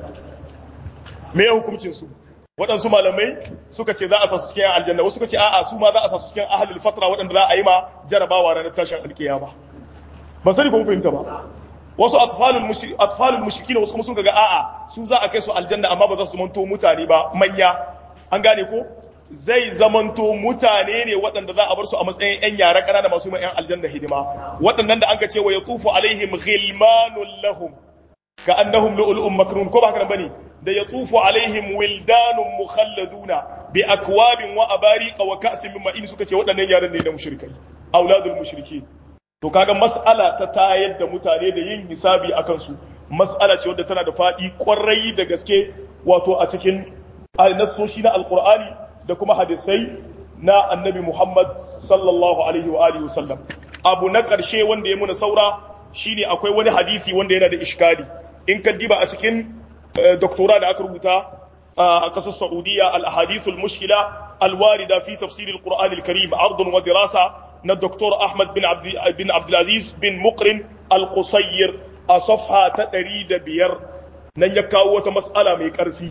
me ya hukuncin su waɗansu malamai suka ce za a sa su cikin aljanna wasu suka ce a'a su ma za a sa su cikin ahlul fatra waɗanda za a yi ma jarabawa ranar tashin alkiyama ba sani ko fahimta ba wasu atfalul mushrik atfalul mushrikin wasu kuma sun ga a'a su za a kai su aljanna amma ba za su manto mutane ba manya an gane ko zai zamanto mutane ne waɗanda za a bar su a matsayin 'yan yara ƙanana masu ma 'yan aljanna hidima waɗannan da anka ce wa yatufu alaihim ghilmanun lahum ka annahum lu'lu'un maknun ko ba haka bane da yatufu alaihim wildanun mukhalladuna bi akwabin wa abariqa wa ka'sin min ma'in suka ce waɗannan yaran ne na mushrikai auladul mushrikin to kaga mas'ala ta tayar da mutane da yin hisabi akan su mas'ala ce wadda tana da faɗi kwarai da gaske wato a cikin nassoshi na alqur'ani da kuma hadisai na annabi Muhammad sallallahu alaihi wa alihi wasallam abu na ƙarshe wanda ya muna saura shine akwai wani hadisi wanda yana da iskali in ka diba a cikin doktora da aka rubuta a ƙasar Saudiya al-ahadith al-mushkila al-warida fi tafsir al-Qur'an al-Karim ardun wa dirasa na Dr. Ahmad bin Abd bin Abdul Aziz bin Muqrin al-Qusayr a safha ta 105 nan ya kawo wata mas'ala mai ƙarfi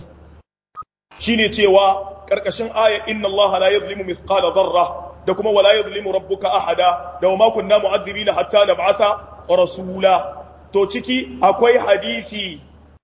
shine cewa karkashin aya inna Allah la yuzlimu mithqala dharra da kuma wala yuzlimu rabbuka ahada da ma kunna mu'adhibina hatta nab'atha rasula to ciki akwai hadisi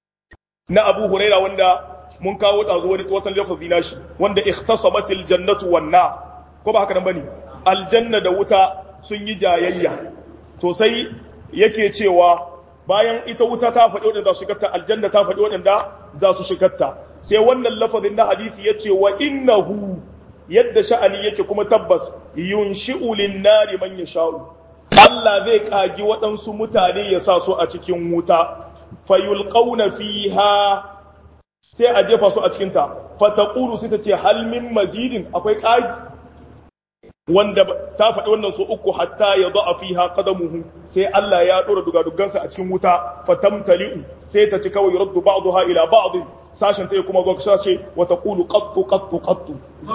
na Abu Huraira wanda mun kawo da zuwa wata lafazi nashi wanda ikhtasabatil jannatu wan nar ko ba haka nan bane aljanna da wuta sun yi jayayya to sai yake cewa bayan ita wuta ta faɗi waɗanda za su shigarta aljanna ta faɗi waɗanda za su shigarta sai wannan lafazin na hadisi ya ce wa innahu yadda sha'ani yake kuma tabbas yunshi'u lin-nari man yasha'u Allah zai kagi waɗansu mutane ya sa su a cikin wuta fayulqauna fiha sai a jefa su a cikin ta fataqulu sai ta ce hal min mazidin akwai ƙari wanda ta faɗi wannan su uku hatta ya a fiha qadamuhu sai Allah ya dora dugadugansa a cikin wuta fatamtali'u sai ta ci kawai raddu ba'daha ila ba'd sashen ta kuma zuwa sashe wa taqulu qattu qattu qattu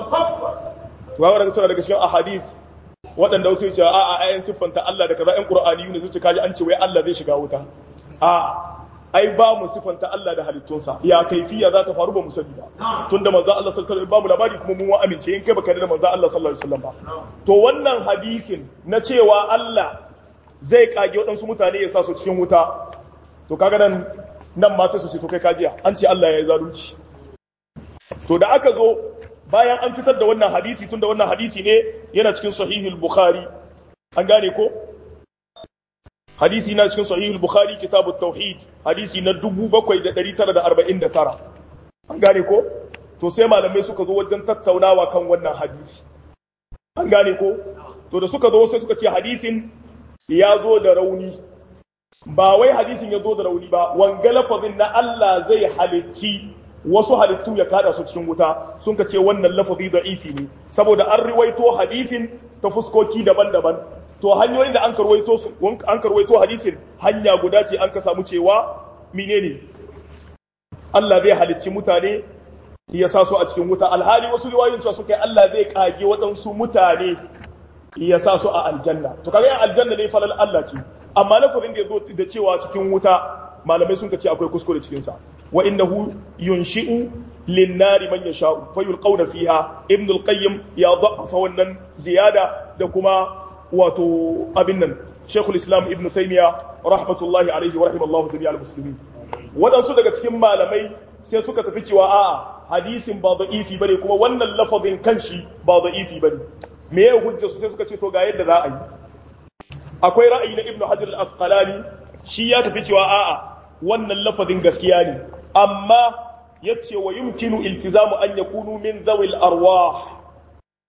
to ga daga sura daga cikin ahadith waɗanda wasu ce a'a ayan siffanta Allah da kaza ɗan Qur'ani ne sun ce kaji an ce wai Allah zai shiga wuta a ai ba mu siffanta Allah da halittunsa ya kaifiya za ta faru ba mu sani ba tunda manzo Allah sallallahu alaihi wasallam ba mu labari kuma mun amince in kai baka da manzo Allah sallallahu alaihi wasallam ba to wannan hadisin na cewa Allah zai kage waɗansu mutane ya sa su cikin wuta to kaga nan nan ma sai su ce to kai kajiya an ce Allah ya yi zalunci to da aka zo bayan an fitar da wannan hadisi tunda wannan hadisi ne yana cikin sahihul bukhari an gane ko hadisi na cikin sahihul bukhari kitabut tauhid hadisi na 7949 an gane ko to sai malamai suka zo wajen tattaunawa kan wannan hadisi an gane ko to da suka zo sai suka ce hadisin ya zo da rauni ba wai hadisin ya zo da rauni ba wanga lafazin na Allah zai halicci wasu halittu ya kada su cikin wuta sun ka ce wannan lafazi da'ifi ne saboda an riwaito hadisin ta fuskoki daban-daban to hanyoyin da an karwaito su an karwaito hadisin hanya guda ce an ka samu cewa menene Allah zai halicci mutane ya sa su a cikin wuta alhali wasu riwayoyin cewa suka yi Allah zai kage waɗansu mutane ya sa su a aljanna to kaga yan aljanna ne falal Allah ce amma lafazin da yazo da cewa cikin wuta malamai sun ce akwai kuskure cikin sa wa innahu yunshi'u lin-nari man yasha'u fayulqawna fiha ibn al-qayyim ya da'afa wannan ziyada da kuma wato abin nan shaykhul islam ibn taymiya rahmatullahi alaihi wa rahimallahu jami'al muslimin wadansu daga cikin malamai sai suka tafi cewa a'a hadisin ba da'ifi bane kuma wannan lafazin kanshi ba da'ifi bane me ya hujja su sai suka ce to ga yadda za a yi akwai ra'ayi na ibnu hajar al-asqalani shi ya tafi cewa a'a wannan lafazin gaskiya ne amma yace wa yumkinu iltizamu an yakunu min zawil arwah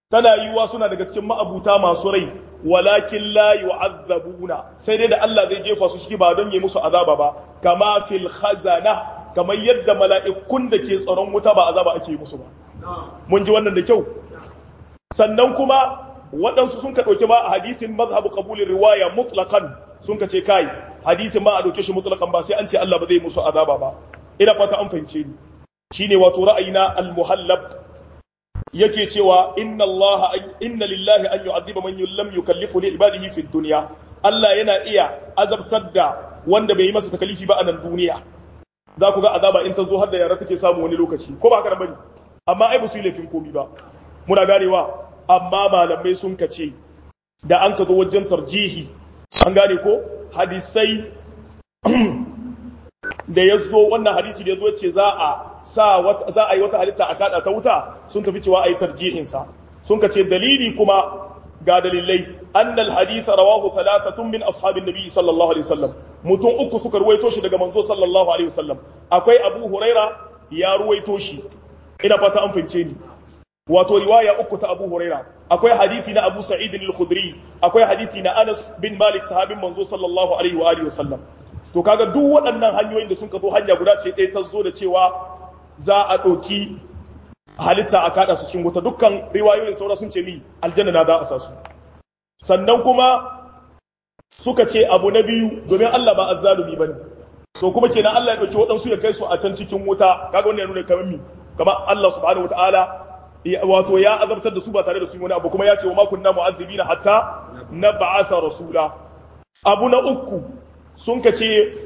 tana yiwuwa suna daga cikin ma'abuta masu rai walakin la yu'azzabuna sai dai da Allah zai jefa su ciki ba don yi musu azaba ba kama fil khazana kamar yadda mala'ikun da ke tsaron wuta ba azaba ake yi musu ba mun ji wannan da kyau sannan kuma waɗansu sun ka ɗauki ma a hadisin mazhabu qabulin riwaya mutlaqan sun ka ce kai hadisin ma a ɗauke shi mutlaqan ba sai an ce Allah ba zai musu azaba ba ina fata an fahimce ni shine wato ra'ayina al-muhallab yake cewa inna Allah inna lillahi an yu'adhiba man lam yukallifu li ibadihi fi dunya Allah yana iya azabtar da wanda bai yi masa takalifi ba a nan duniya za ku ga azaba in ta zo har da yara take samu wani lokaci ko ba haka bane amma ai ba su yi laifin komi ba muna ganewa amma malamai sun kace da an ka zo wajen tarjihi an gane ko hadisai da ya zo wannan hadisi da ya zo ce za a sa za a yi wata halitta a kada ta wuta sun tafi cewa a yi tarjihinsa sun ka ce dalili kuma ga dalilai annal haditha rawahu thalathatun min ashabin nabi sallallahu alaihi wasallam mutum uku suka ruwaito shi daga manzo sallallahu alaihi wasallam akwai abu huraira ya ruwaito shi ina fata an fahimce ni wato riwaya uku ta abu huraira akwai hadisi na abu sa'id al-khudri akwai hadisi na anas bin malik sahabin manzo sallallahu alaihi wa alihi wasallam to kaga duk waɗannan hanyoyin da sun ka zo hanya guda ce ɗaya ta zo da cewa za a ɗauki halitta a kaɗa su cikin wuta dukkan riwayoyin saura sun ce ni aljanna na za a sa su sannan kuma suka ce abu na biyu domin Allah ba azzalumi bane to kuma kenan Allah ya ɗauki waɗansu ya kai su a can cikin wuta kaga wannan ya nuna kamar mi kamar Allah subhanahu wataala wato ya azabtar da su ba tare da su wani abu kuma ya ce wa ma kunna mu'azzibina hatta nab'atha rasula abu na uku sun ka ce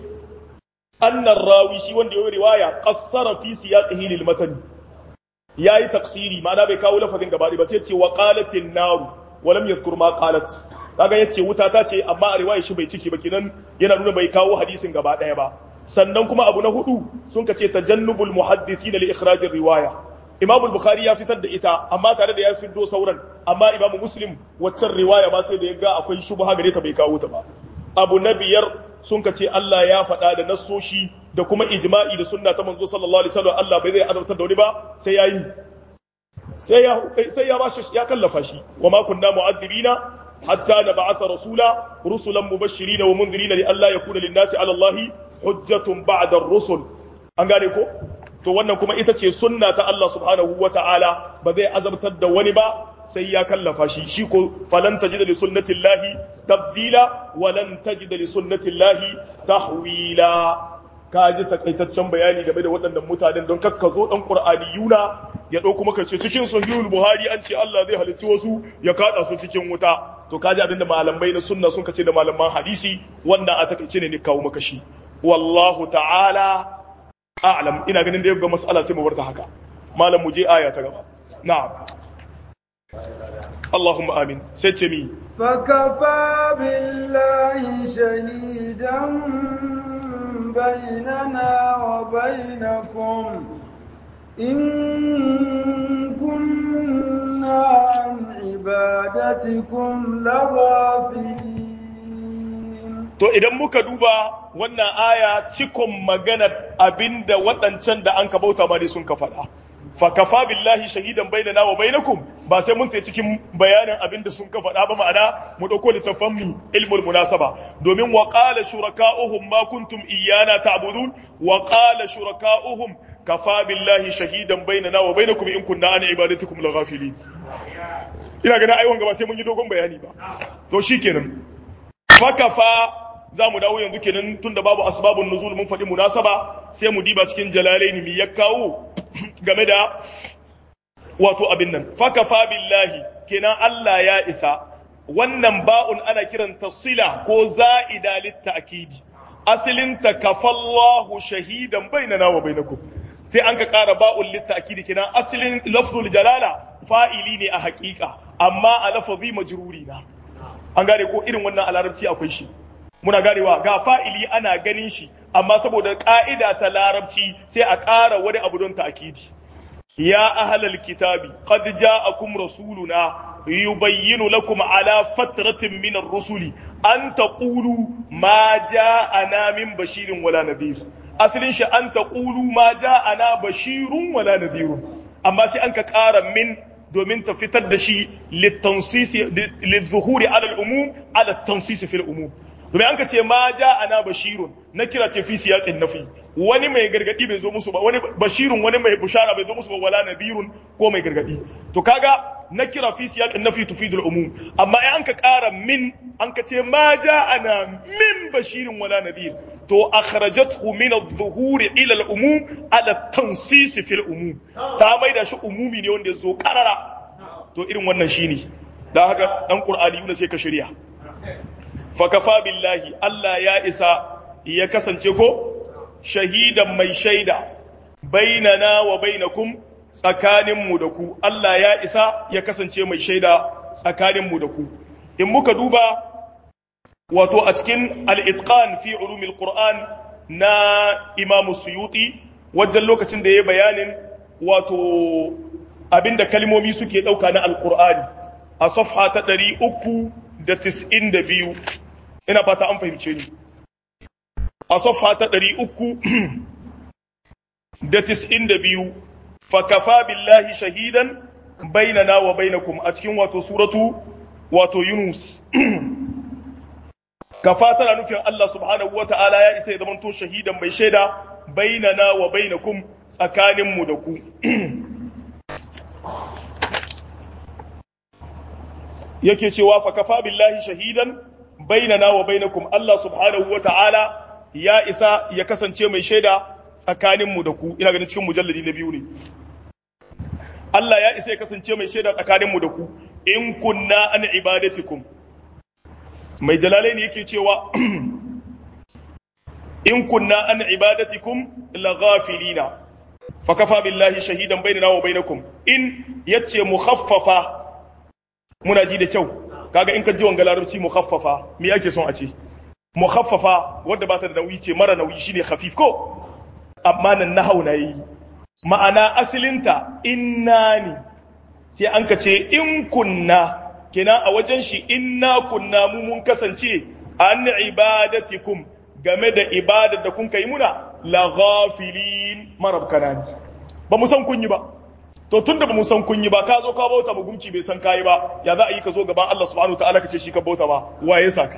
annar rawi shi wanda ya yi riwaya qassara fi siyaqihi lil matan yayi tafsiri ma'ana bai kawo lafazin gaba ba sai ce wa qalatin naru wa lam yadhkur ma qalat kaga yace wuta ta ce amma a riwaya shi bai ciki ba kinan yana nuna bai kawo hadisin gaba daya ba sannan kuma abu na hudu sun ka ce tajannubul muhaddithina li ikhraj riwaya Imam Bukhari ya fitar da ita amma tare da ya fiddo sauran amma Imam Muslim waccan riwaya ba sai da ya ga akwai shubha gare ta bai kawo ta ba abu na biyar sun ka ce Allah ya faɗa da nassoshi da kuma ijma'i da sunna ta manzo sallallahu alaihi wasallam Allah bai zai azabtar da wani ba sai ya yi sai ya sai ya bashi ya kallafa shi wa ma kunna mu'adhibina hatta nab'atha rasula rusulan mubashirin wa mundirin li alla yakuna lin-nasi 'ala Allah hujjatun ba'da ar-rusul an gane ko to wannan kuma ita ce sunna ta Allah subhanahu wa ta'ala ba zai azabtar da wani ba sai ya kallafa shi shi ko falan tajida li sunnatillahi tabdila wa lan tajida li sunnatillahi tahwila ka ji takaitaccen bayani game da waɗannan mutanen don kakka zo dan qur'aniyuna ya dauko maka ce cikin sahihul buhari an ce Allah zai halicci wasu ya kada su cikin wuta to ka ji abinda malamai na sunna sun kace da malaman hadisi wannan a takaice ne ne kawo maka shi wallahu ta'ala a'lam ina ganin da ga mas'ala sai mu bar ta haka malam mu je aya ta gaba na'am اللهم آمين ستمي فكفى بالله شهيدا بيننا وبينكم إن كنا عن عبادتكم لغافلين To idan muka duba wannan aya cikon maganar abinda waɗancan da an ka bauta ma dai sun ka faɗa. fakafa billahi shahidan bainana wa bainakum ba sai mun sai cikin bayanin abin da sun ka faɗa ba ma'ana mu ɗauko littafan mu ilmul munasaba domin wa qala shuraka'uhum ma kuntum iyyana ta'budun wa qala shuraka'uhum kafa billahi shahidan bainana wa bainakum in kunna an ibadatikum laghafilin ina ganin ai wanga ba sai mun yi dogon bayani ba to shikenan fakafa za mu dawo yanzu kenan tunda babu asbabun nuzul mun faɗi munasaba sai mu diba cikin jalalaini mi ya kawo game da wato abin nan fakafa billahi kenan Allah ya isa wannan ba'un ana kiranta sila ko za'ida litta'kidi asalin ta kafallahu shahidan bainana wa bainakum sai an ka ƙara ba'un litta'kidi kenan asalin lafzul jalala fa'ili ne a haƙiƙa amma a lafazi majruri na an gane ko irin wannan a larabci akwai shi muna ganewa ga fa'ili ana ganin shi amma saboda ƙa'ida ta larabci sai a ƙara wani abu don ta'kidi ya ahlal kitabi qad ja'akum rasuluna yubayyinu lakum ala fatratin min ar-rusuli an taqulu ma ja'ana min bashirin wala nadhir asalin shi an taqulu ma ja'ana bashirun wala nadhir amma sai an ka ƙara min domin ta fitar da shi lizuhuri ala al'umum ala tansisi fil umum domin an ka ce ma ja ana bashirun na kira ce fi siyaqin nafi wani mai gargadi bai zo musu ba wani bashirun wani mai bushara bai zo musu ba wala nadirun ko mai gargadi to kaga na kira fi siyaqin nafi tufidul umum amma in an ka kara min an ka ce ma ja ana min bashirin wala nadir to akhrajathu min adh-dhuhuri ila al-umum ala tansis fi al-umum ta maida shi umumi ne wanda zo karara to irin wannan shine dan haka dan qur'ani yuna sai ka shirya fa kafa billahi Allah ya isa ya kasance ko shahidan mai shaida bainana wa bainakum tsakaninmu da ku Allah ya isa ya kasance mai shaida tsakaninmu da ku in muka duba wato a cikin al-itqan fi ulumil qur'an na imam suyuti wajen lokacin da ya bayanin wato abinda kalmomi suke dauka na al-qur'ani a safha ta 392 ina fata an fahimce ni a safha ta 392 fakafa billahi shahidan bainana wa bainakum a cikin wato suratu wato yunus kafa tana nufin Allah subhanahu wa ta'ala ya isa ya zamanto shahidan mai shaida bainana wa bainakum tsakaninmu da ku yake cewa fa kafa billahi shahidan bainana wa bainakum Allah subhanahu wa ta'ala ya isa ya kasance mai shaida tsakaninmu da ku ina ganin cikin mujalladi na biyu ne Allah ya isa ya kasance mai shaida tsakaninmu da ku in kunna an ibadatikum mai jalalai ne yake cewa in kunna an ibadatikum la ghafilina fa kafa billahi shahidan bainana wa bainakum in yace mukhaffafa muna ji da kyau kaga in ka ji wanga larabci mukhaffafa me yake son a ce mukhaffafa wanda ba ta da nauyi ce mara nauyi shine khafif ko amma nan nahau na yi ma'ana asilinta inna ne sai an ka ce in kunna kina a wajen shi inna kunna mu mun kasance an ibadatikum game da ibadar da kun kai muna la ghafilin marabkana ne ba mu san kun yi ba to tunda ba mu san kun yi ba ka zo ka bauta ba gumci bai san kai ba ya za a yi ka zo gaban Allah subhanahu wataala ka ce shi ka bauta ba waye saka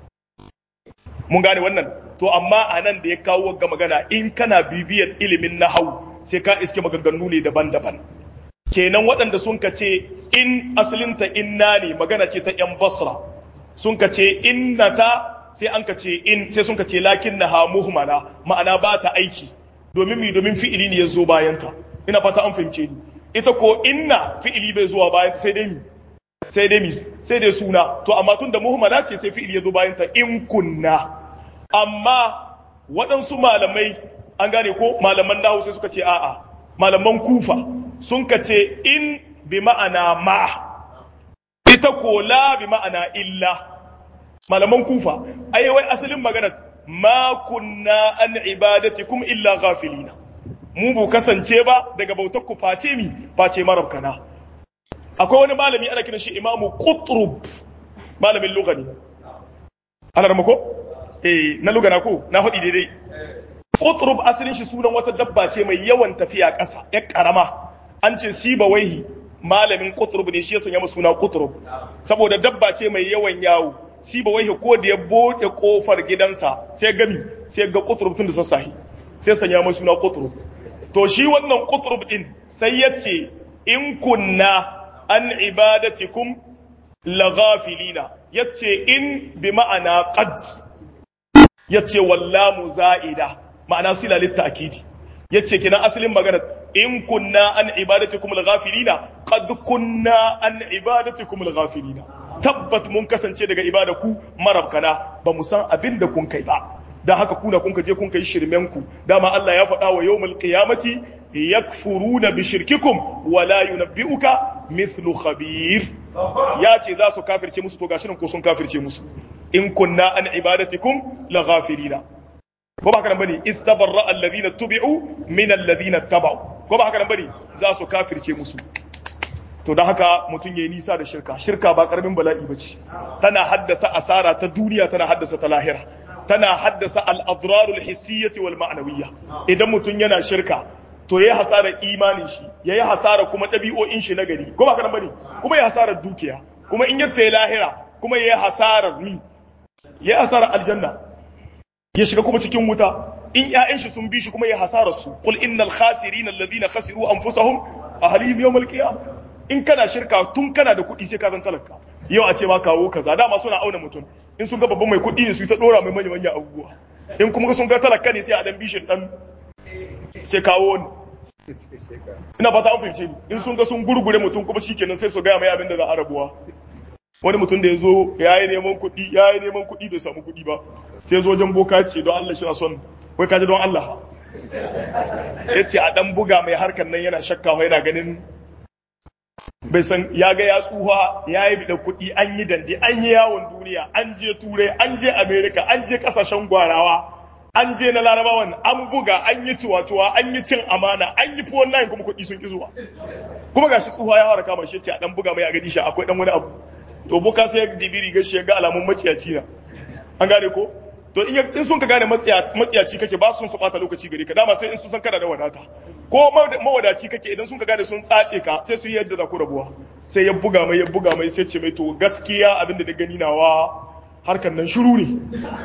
mun gane wannan to amma a nan da ya kawo ga magana in kana bibiyar ilimin nahau sai ka iske maganganu ne daban-daban kenan waɗanda sun ka ce in asalinta inna ne magana ce ta ‘yan basra sun ka ce inna ta sai an ka ce in sai sun ka ce lakin na muhmala ma'ana ba ta aiki domin mi domin fi'ili ne ya zo bayanta ina fata an fahimce ni ita ko inna fi'ili bai zuwa bayan sai dai mi sai dai mi sai dai suna to amma tun da muhmala ce sai fi'ili ya zo bayanta in kunna amma waɗansu malamai an gane ko malaman nahu sai suka ce a'a malaman kufa sun ka ce in bi ma'ana ma ita ko la bi ma'ana illa malaman kufa ai wai asalin magana ma kunna an ibadatikum illa ghafilina mu bu kasance ba daga bautar ku face mi face marabkana akwai wani malami ana kiran shi imamu qutrub malamin lugani ana da ko eh na lugana ko na faɗi daidai qutrub asalin shi sunan wata dabba ce mai yawan tafiya ƙasa ya karama an ce siba waihi malamin qutrub ne shi ya sanya masa suna qutrub saboda dabba ce mai yawan yawo siba waihi ko da ya bude kofar gidansa sai gami sai ga qutrub tun da sassahi sai sanya masa suna qutrub to shi wannan qutrub din sai ya ce in kunna an ibadatikum laghafilina yace in bi ma'ana qad yace wallamu za'ida ma'ana sila litta'kidi yace kina asalin magana in kunna an ibadatikum al-ghafilina qad kunna an ibadatikum al-ghafilina tabbat mun kasance daga ibadaku marabkana ba mu san abin da kun kai ba dan haka kuna kun je kun kai shirmen ku dama Allah ya faɗa wa yawmal qiyamati yakfuruna bi shirkikum wa la yunabbi'uka mithlu khabir ya ce za su kafirce musu to gashi nan ko sun kafirce musu in kunna an ibadatikum la ghafilina ko ba haka nan bane istabarra alladhina tubi'u min alladhina tabau ko ba haka nan bane za su kafirce musu to dan haka mutun yayi nisa da shirka shirka ba karamin bala'i bace tana haddasa asara ta duniya tana haddasa ta lahira tana haddasa al-adrar al-hissiyyah wal ma'nawiyyah idan mutun yana shirka to yayi hasarar imanin shi yayi hasarar kuma ɗabi'o'in shi na gari ko ba kana bane kuma yayi hasarar dukiya kuma in yatta lahira kuma yayi hasarar mi yayi hasarar aljanna ya shiga kuma cikin wuta in ƴaƴan shi sun bi shi kuma yayi hasarar su qul innal khasirina alladhina khasiru anfusahum ahlihim yawmal qiyamah in kana shirka tun kana da kuɗi sai ka zan talaka yau a ce ma kawo kaza dama suna auna mutum in sun ga babban mai kuɗi ne su ta dora mai manya manya abubuwa in kuma sun ga talaka ne sai a dan bishin dan ce kawo ni ina fata an fahimce ni in sun ga sun gurgure mutum kuma shikenan sai su gaya mai abin da za a rabuwa wani mutum da ya zo ya yi neman kuɗi ya yi neman kuɗi bai samu kuɗi ba sai zo wajen boka ce don Allah shi na son wai kaji don Allah ya ce a ɗan buga mai harkar nan yana shakka yana ganin bai san ya ga ya tsuha ya yi bidan kuɗi an yi dande an yi yawon duniya an je turai an je america an je ƙasashen gwarawa an je na larabawan an buga an yi ciwa-ciwa an yi cin amana an yi fi wannan kuma kuɗi sun ki zuwa kuma gashi tsuha ya fara kama shi ce a ɗan buga mai a gadi shi akwai ɗan wani abu to boka sai ya jibiri ga shi ya ga alamun maciyaci na an gane ko to in sun ka gane matsiyaci kake ba sun su bata lokaci gare ka dama sai in su san kana da wadata ko mawadaci kake idan sun ka gane sun tsace ka sai su yi yadda za ku rabuwa sai ya buga mai ya buga mai sai ce mai to gaskiya abinda da gani nawa harkar nan shiru ne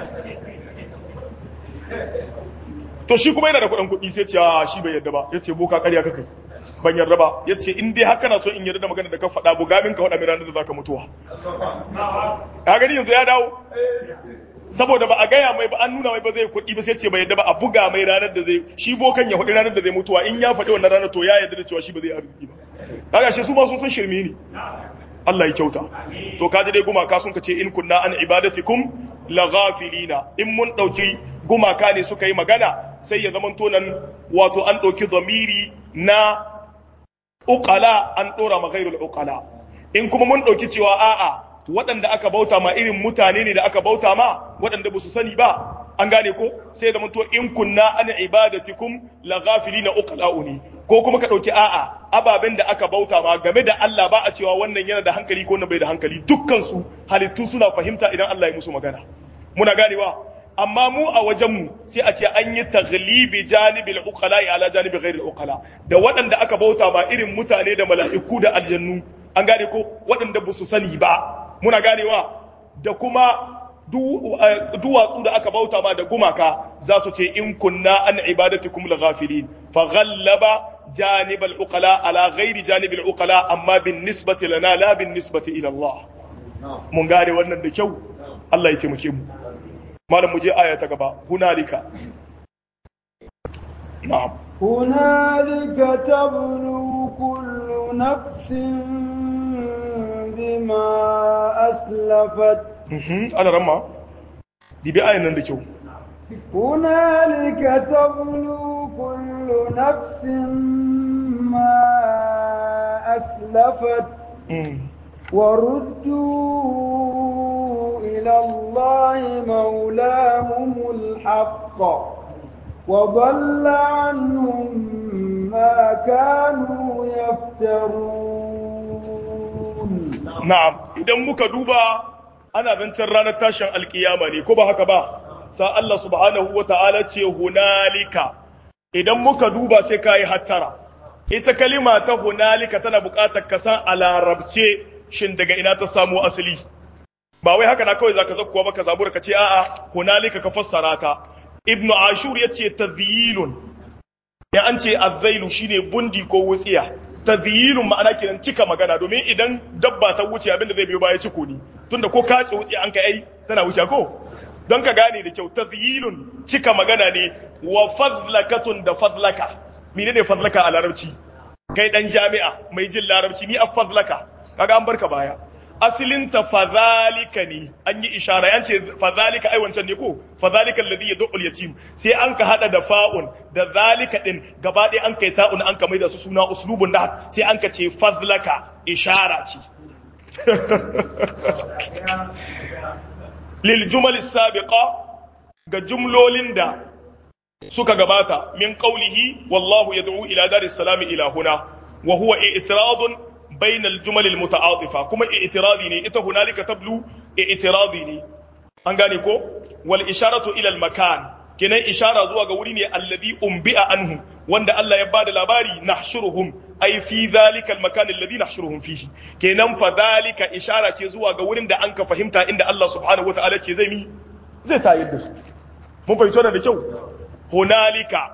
to shi kuma yana da kuɗin kuɗi sai ce a shi bai yadda ba ya ce boka ƙarya kakai ban yarda ba ya ce in dai haka na so in yarda da magana da ka faɗa buga min ka faɗa min ranar da za ka mutuwa ya gani yanzu ya dawo saboda ba a gaya mai ba an nuna mai ba zai kuɗi ba sai ce bai yadda ba a buga mai ranar da zai shi bokan ya faɗi ranar da zai mutuwa in ya faɗi wannan ranar to ya yarda da cewa shi ba zai arziki ba kaga shi su ma sun san shirme ne Allah ya kyauta to kaji dai gumaka sun ka ce in kunna an ibadatikum la ghafilina in mun dauki gumaka ne suka yi magana sai ya zamanto nan wato an dauki zamiri na uqala an dora ma ghairul uqala in kuma mun dauki cewa a'a waɗanda aka bauta ma irin mutane ne da aka bauta ma waɗanda ba su sani ba an gane ko sai da to in kunna an ibadatikum la ghafilina uqla'u ne ko kuma ka dauki a'a ababen da aka bauta ma game da Allah ba a cewa wannan yana da hankali ko wannan bai da hankali dukkan su halittu suna fahimta idan Allah ya musu magana muna ganewa amma mu a wajen mu sai a ce an yi taghlibi janibil uqala ala janibi ghairil uqala da waɗanda aka bauta ma irin mutane da mala'iku da aljannu an gane ko waɗanda ba su sani ba muna ganewa da kuma duwatsu da aka bauta ma da gumaka za su ce in kunna an ibadatikum la ghafilin fa ghallaba janib al uqala ala ghairi janib al uqala amma bin nisbati lana la bin nisbati ila Allah mun gane wannan da kyau Allah ya taimake mu malam mu je aya ta gaba hunalika na'am هنالك تبلو كل نفس بما أسلفت ana ramma dibi ayan nan da kyau هنالك تبلو كل نفس ما أسلفت وردوا إلى الله مولاهم الحق وضل عنهم ما كانوا يفترون na'am idan muka duba ana zancen ranar tashin alkiyama ne ko ba haka ba sa Allah subhanahu wa ta'ala ce hunalika idan muka duba sai ka yi hattara ita kalima ta hunalika tana buƙatar ka san a larabce shin daga ina ta samu asali ba wai haka na kawai zaka zakkuwa ba ka zabura ka ce a'a hunalika ka fassara ta ibnu ashur yace tazyilun ya an ce azzailu shine bundi ko wutsiya tazyilun ma'ana kenan cika magana domin idan dabba ta wuce abinda zai biyo baya ciko ne tunda ko ka ce wutsiya an kai ai tana wuce ko don ka gane da kyau tazyilun cika magana ne wa fadlakatun da fadlaka menene fadlaka a larabci kai dan jami'a mai jin larabci ni a fadlaka kaga an barka baya asilin ta fadhalika ne an yi ishara an ce fadhalika ai wancan ne ko fadhalika alladhi yad'u yatim sai an ka hada da fa'un da zalika din gaba ɗaya an kai ta'un an ka mai da su suna uslubun da sai an ka ce fadlaka ishara ce lil jumal sabiqa ga jumlolin da suka gabata min qawlihi wallahu yad'u ila daris salami ila huna wa huwa i'tiradun بين الجمل المتعاطفة كما اعتراضي ني إتا هنالك تبلو اعتراضي ني أنغاني كو والإشارة إلى المكان kenan ishara zuwa ga wuri ne alladhi umbi'a anhu wanda Allah ya bada labari nahshuruhum ay fi dhalika almakan alladhi nahshuruhum fihi kenan fa dhalika ishara ce zuwa ga wurin da an ka fahimta inda Allah subhanahu wataala ce zai mi zai tayar da su mun fahimci wannan da kyau hunalika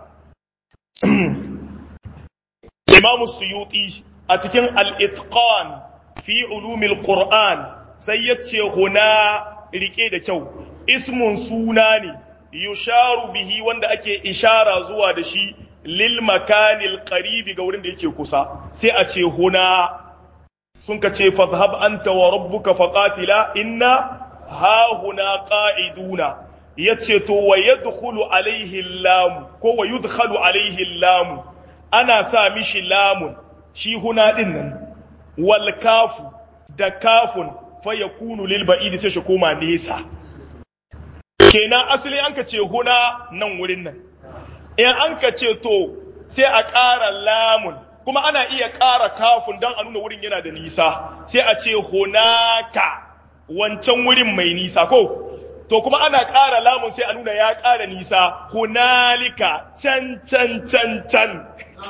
Imam Suyuti a cikin al-itqan fi ulumil Qur'an sai yace huna rike da kyau ismun suna ne yusharu bihi wanda ake ishara zuwa da shi lil makanil qaribi ga wurin da yake kusa sai a ce huna sun ka ce fadhhab anta wa rabbuka faqatila inna ha huna qa'iduna yace to wa yadkhulu alaihi lam ko wa yudkhalu alaihi lam ana sa mishi lamun shi huna din nan wal kafu da kafun fa yakunu lil ba'id sai shi koma nesa kenan asali an ka ce huna nan wurin nan in an ka ce to sai a ƙara lamun kuma ana iya ƙara kafun don a nuna wurin yana da nisa sai a ce hunaka wancan wurin mai nisa ko to kuma ana ƙara lamun sai a nuna ya ƙara nisa hunalika can can can can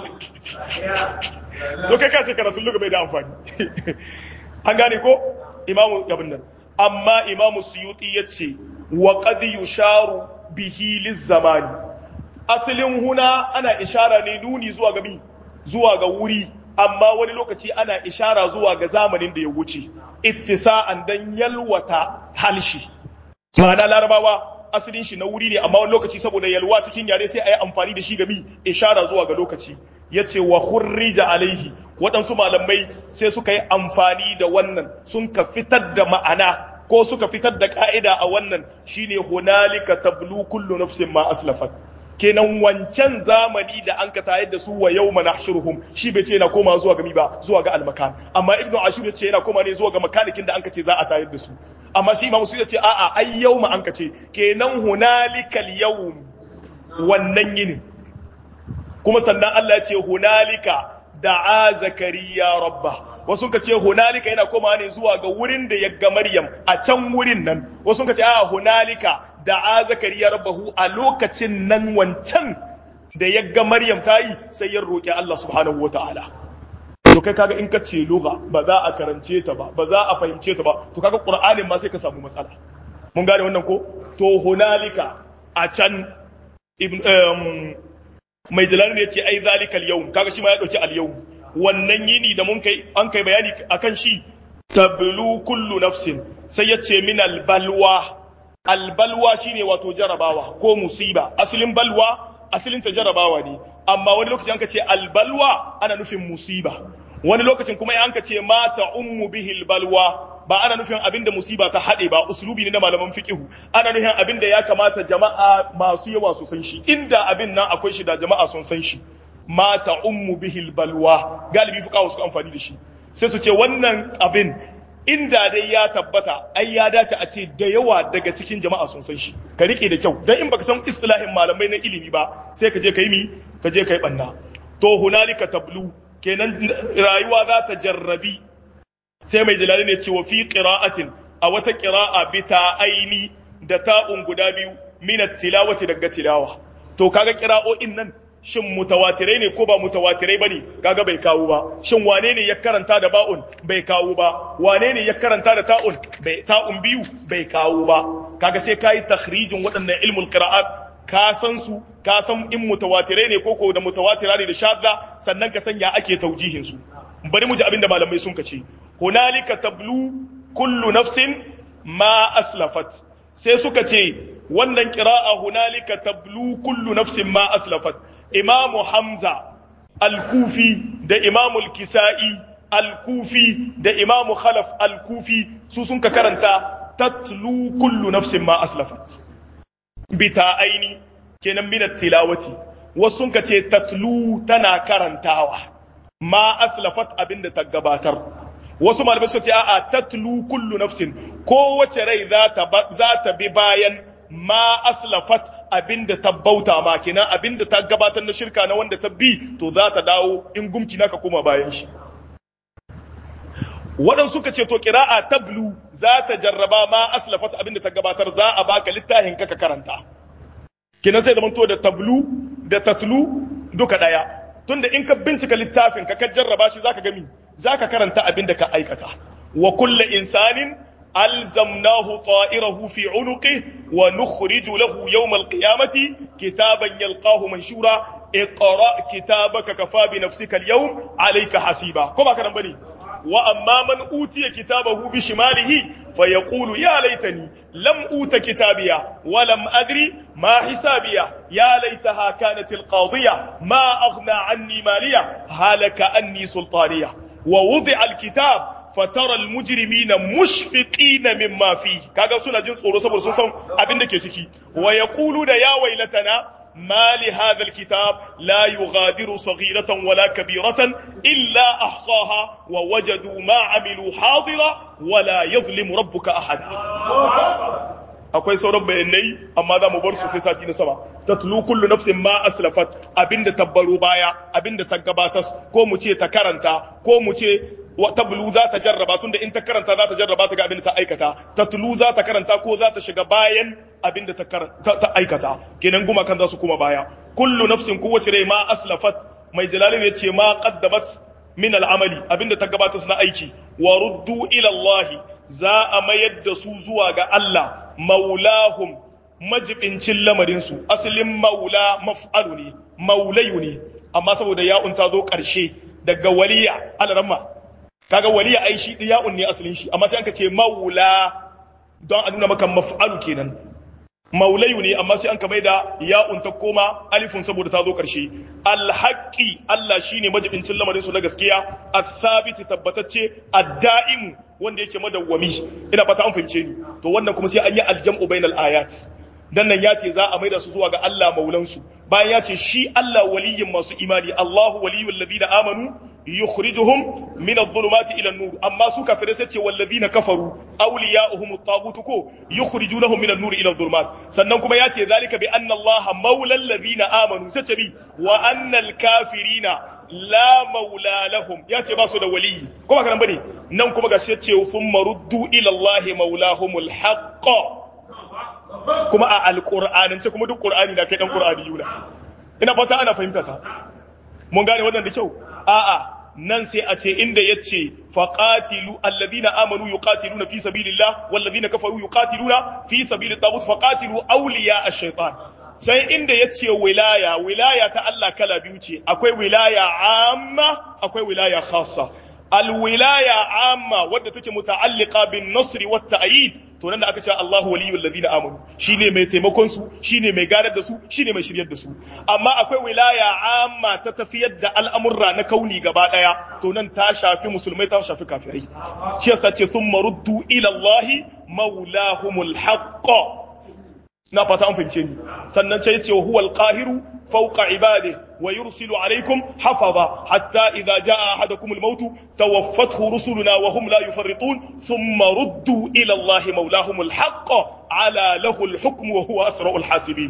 to kai ka ce karatun luga bai da amfani an gane ko imamu abin nan amma imamu suyuti ya ce wa qad yusharu bihi lizzamani asalin huna ana ishara ne nuni zuwa ga mi zuwa ga wuri amma wani lokaci ana ishara zuwa ga zamanin da ya wuce ittisa'an dan yalwata halshi ma'ana larabawa asalin shi na wuri ne amma wani lokaci saboda yalwa cikin yare sai a yi amfani da shi ga mi ishara zuwa ga lokaci yace wa khurrija alaihi waɗansu malamai sai suka yi amfani da wannan sun ka fitar da ma'ana ko suka fitar da ka'ida a wannan shine hunalika tablu kullu nafsin ma aslafat kenan wancan zamani da an ka tayar da su wa yawma nahshuruhum shi bai ce yana koma zuwa ga mi ba zuwa ga almakan amma ibnu ashur ya ce yana koma ne zuwa ga makanikin da an ka ce za a tayar da su amma shi imam su ya ce a'a ai yawma an ka ce kenan hunalikal yawm wannan yinin kuma sannan Allah ya ce hunalika da'a zakariya rabba wasu ka ce hunalika yana koma ne zuwa ga wurin da ya ga maryam a can wurin nan wasu ka ce a hunalika da'a zakariya rabbahu a lokacin nan wancan da ya ga maryam ta yi sai ya roƙi Allah subhanahu wa ta'ala to kai kaga in ka ce lugha ba za a karance ta ba ba za a fahimce ta ba to kaga qur'anin ma sai ka samu matsala mun gane wannan ko to hunalika a can ibn mai jalal ne yace ai zalikal yawm kaga shi ma ya dauki al yawm wannan yini da mun kai an kai bayani akan shi tablu kullu nafsin sai yace min al balwa al balwa shine wato jarabawa ko musiba asalin balwa asalin ta jarabawa ne amma wani lokaci an ka ce al balwa ana nufin musiba wani lokacin kuma an ka ce mata ummu bihil balwa ba ana nufin abin da musiba ta haɗe ba uslubi ne na malaman fiqihu ana nufin abin da ya kamata jama'a masu yawa su san shi inda abin nan akwai shi da jama'a sun san shi mata ummu bihil balwa galibi fuqaha su amfani da shi sai su ce wannan abin inda dai ya tabbata ai ya dace a ce da yawa daga cikin jama'a sun san shi ka rike da kyau dan in baka san istilahin malamai na ilimi ba sai ka je kai mi ka je kai banna to hunalika tablu kenan rayuwa za ta jarrabi sai mai jalali ne cewa fi qira'atin a wata qira'a bi aini da ta'un guda biyu min tilawati daga tilawa to kaga qira'o'in nan shin mutawatirai ne ko ba mutawatirai bane kaga bai kawo ba shin wane ne ya karanta da ba'un bai kawo ba wane ne ya karanta da ta'un bai ta'un biyu bai kawo ba kaga sai kai takhrijin waɗannan ilmul qira'at ka san su ka san in mutawatirai ne koko da mutawatira ne da shadda sannan ka san ya ake taujihin su bari mu ji abin da malamai sun kace hunalika tablu kullu nafsin ma aslafat sai suka ce wannan qira'a hunalika tablu kullu nafsin ma aslafat imam hamza al-kufi da imam al-kisa'i al-kufi da imam khalaf al-kufi su sun ka karanta tatlu kullu nafsin ma aslafat bita aini kenan minat tilawati wasu sun ce tatlu tana karantawa ma aslafat abinda ta gabatar wasu malamai suka ce a'a tatlu kullu nafsin kowace rai za ta za ta bi bayan ma aslafat abinda ta bauta ma kenan abinda ta gabatar na shirka na wanda ta bi to za ta dawo in gumki naka koma bayan shi waɗansu suka ce to ƙira'a tablu za ta jarraba ma aslafat abinda ta gabatar za a baka littafin ka ka karanta kenan sai zamanto da tablu da tatlu duka daya tunda in ka bincika littafin ka ka jarraba shi zaka gami zaka karanta abin da ka aikata wa kullu insanin alzamnahu ta'irahu fi unuqihi wa nukhriju lahu yawm alqiyamati kitaban yalqahu manshura اقرا كتابك كفى بنفسك اليوم عليك حسيبا كما كان بني واما من اوتي كتابه بشماله فيقول يا ليتني لم اوت كتابيا ولم ادري ما حسابيا يا ليتها كانت القاضيه ما اغنى عني ماليا هلك اني سلطانيه ووضع الكتاب فترى المجرمين مشفقين مما فيه kaga suna jin tsoro saboda sun san abin da ke ciki wa yaqulu da ya wailatana ما لهذا الكتاب لا يغادر صغيرة ولا كبيرة إلا أحصاها ووجدوا ما عملوا حاضرا ولا يظلم ربك أحدا akwai sauran bayanai amma za mu bar su sai sati na sama tatlu kullu nafsin ma aslafat abinda tabbaro baya abinda ta gabatas ko mu ce ta karanta ko mu ce tablu za ta jarraba tunda in ta karanta za ta jarraba ta ga abinda ta aikata tatlu za ta karanta ko za ta shiga bayan abinda ta ta aikata kenan guma kan za su kuma baya kullu nafsin kowace rai ma aslafat mai jalalin ya ce ma qaddamat min al'amali abinda ta gabatar na aiki wa ruddu ila Allah za a mayar da su zuwa ga Allah maulahum majibincin lamarinsu asalin maula maf'alu ne maulayu ne amma saboda ya'un ta zo ƙarshe daga waliya alaramma kaga waliya ai shi ya'un ne asalin shi amma sai an ka ce maula don a nuna maka maf'alu kenan maulayu ne amma sai an ka da ya'un ta koma alifun saboda ta zo ƙarshe alhaƙi Allah shine majibincin lamarinsu na gaskiya athabiti tabbatacce ad-da'imu wanda yake madawwami ina fata an fahimce ni to wannan kuma sai an yi aljam'u bainal ayat dan nan ya ce za a maida su zuwa ga Allah maulansu bayan ya ce shi Allah waliyin masu imani Allahu waliyul ladina amanu yukhrijuhum min adh-dhulumati ila an-nur amma su kafirai sai ce wal ladina kafaru awliya'uhum at-taghut ko yukhrijunahum min an-nur ila adh-dhulumat sannan kuma ya ce zalika bi anna Allah maulal ladina amanu sai ce bi wa annal kafirina la maula lahum ya ce ba su da waliyi ko ba kanan bane nan kuma ga sai ce fun maruddu ila Allah maulahumul haqq kuma a alqur'anin ce kuma duk qur'ani na kai dan qur'ani yuna ina fata ana fahimta ta mun gane wannan da kyau a'a nan sai a ce inda yace faqatilu alladhina amanu yuqatiluna fi sabilillah walladhina kafaru yuqatiluna fi sabilit taghut faqatilu awliya ash-shaytan sai inda ya ce wilaya wilaya ta Allah kala biyu ce akwai wilaya amma akwai wilaya khassa alwilaya amma wadda take muta'alliqa bin nasr wa ta'yid to nan da aka ce Allahu waliyul ladina amanu shine mai taimakon su shine mai gadar da su shine mai shiryar da su amma akwai wilaya amma ta tafiyar da al'amurra na kauni gaba daya to nan ta shafi musulmai ta shafi kafirai shi yasa ce thumma ruddu ila Allahi maulahumul haqq na fata an fahimce ni sannan sai yace huwa al-qahiru fawqa ibadihi wa yursilu alaykum hafaza hatta idha jaa ahadakum al-maut tawaffathu rusuluna wa hum la yufarritun thumma ruddu ila Allahi mawlahum al-haqq ala lahu al-hukmu wa huwa asra'ul hasibin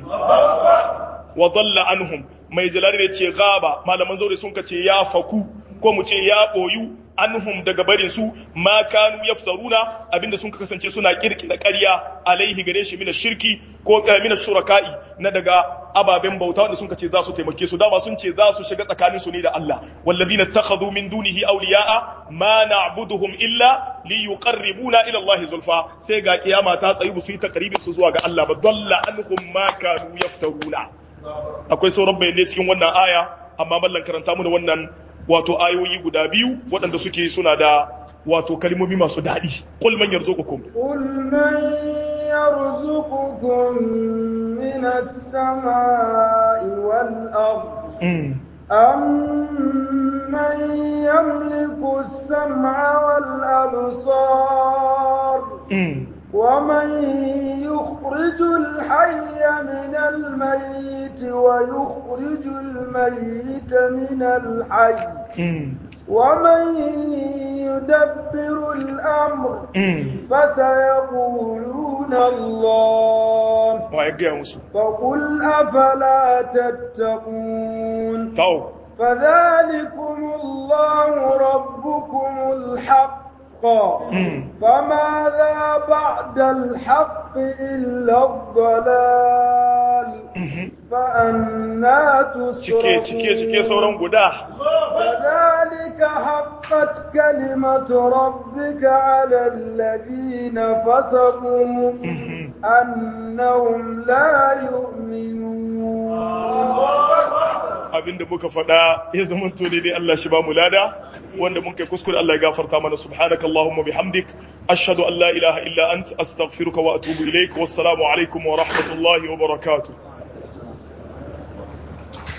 wa dhalla anhum mai jalali ne ce gaba malaman zaure sun kace ya faku ko mu ce ya boyu anhum daga barin su ma kanu yaftaruna abinda sun kasance suna kirkira ƙarya alaihi gare shi mina shirki ko mina shuraka'i na daga ababen bauta wanda sun kace za su taimake su dama sun ce za su shiga tsakanin su ne da Allah wallazina takhadhu min dunihi awliya'a ma na'buduhum illa liyuqarribuna ila Allah zulfa sai ga kiyama ta tsayi su yi takribin su zuwa ga Allah ba dalla anhum ma kanu yaftaruna akwai sauran bayanai cikin wannan aya amma mallan karanta mu da wannan wato ayoyi guda biyu waɗanda suke suna da wato kalmomi masu daɗi qul man yarzuqukum qul man yarzuqukum min as-samai wal ard أمن يملك السمع والأبصار ومن يخرج الحي من الميت ويخرج الميت من الحي ومن يدبر الأمر فسيقولون الله فقل أفلا تتقون فذلكم الله ربكم الحق فماذا بعد الحق إلا الضلال فأنا تصرفون cike cike cike sauran guda كذلك حقت كلمة ربك على الذين فسقوا أنهم لا يؤمنون abinda muka faɗa ya zama to ne Allah shi ba mu lada wanda mun kai kuskure Allah ya gafarta mana subhanakallahumma bihamdik ashhadu an la ilaha illa ant astaghfiruka wa atubu ilaik wassalamu alaikum wa rahmatullahi wa barakatuh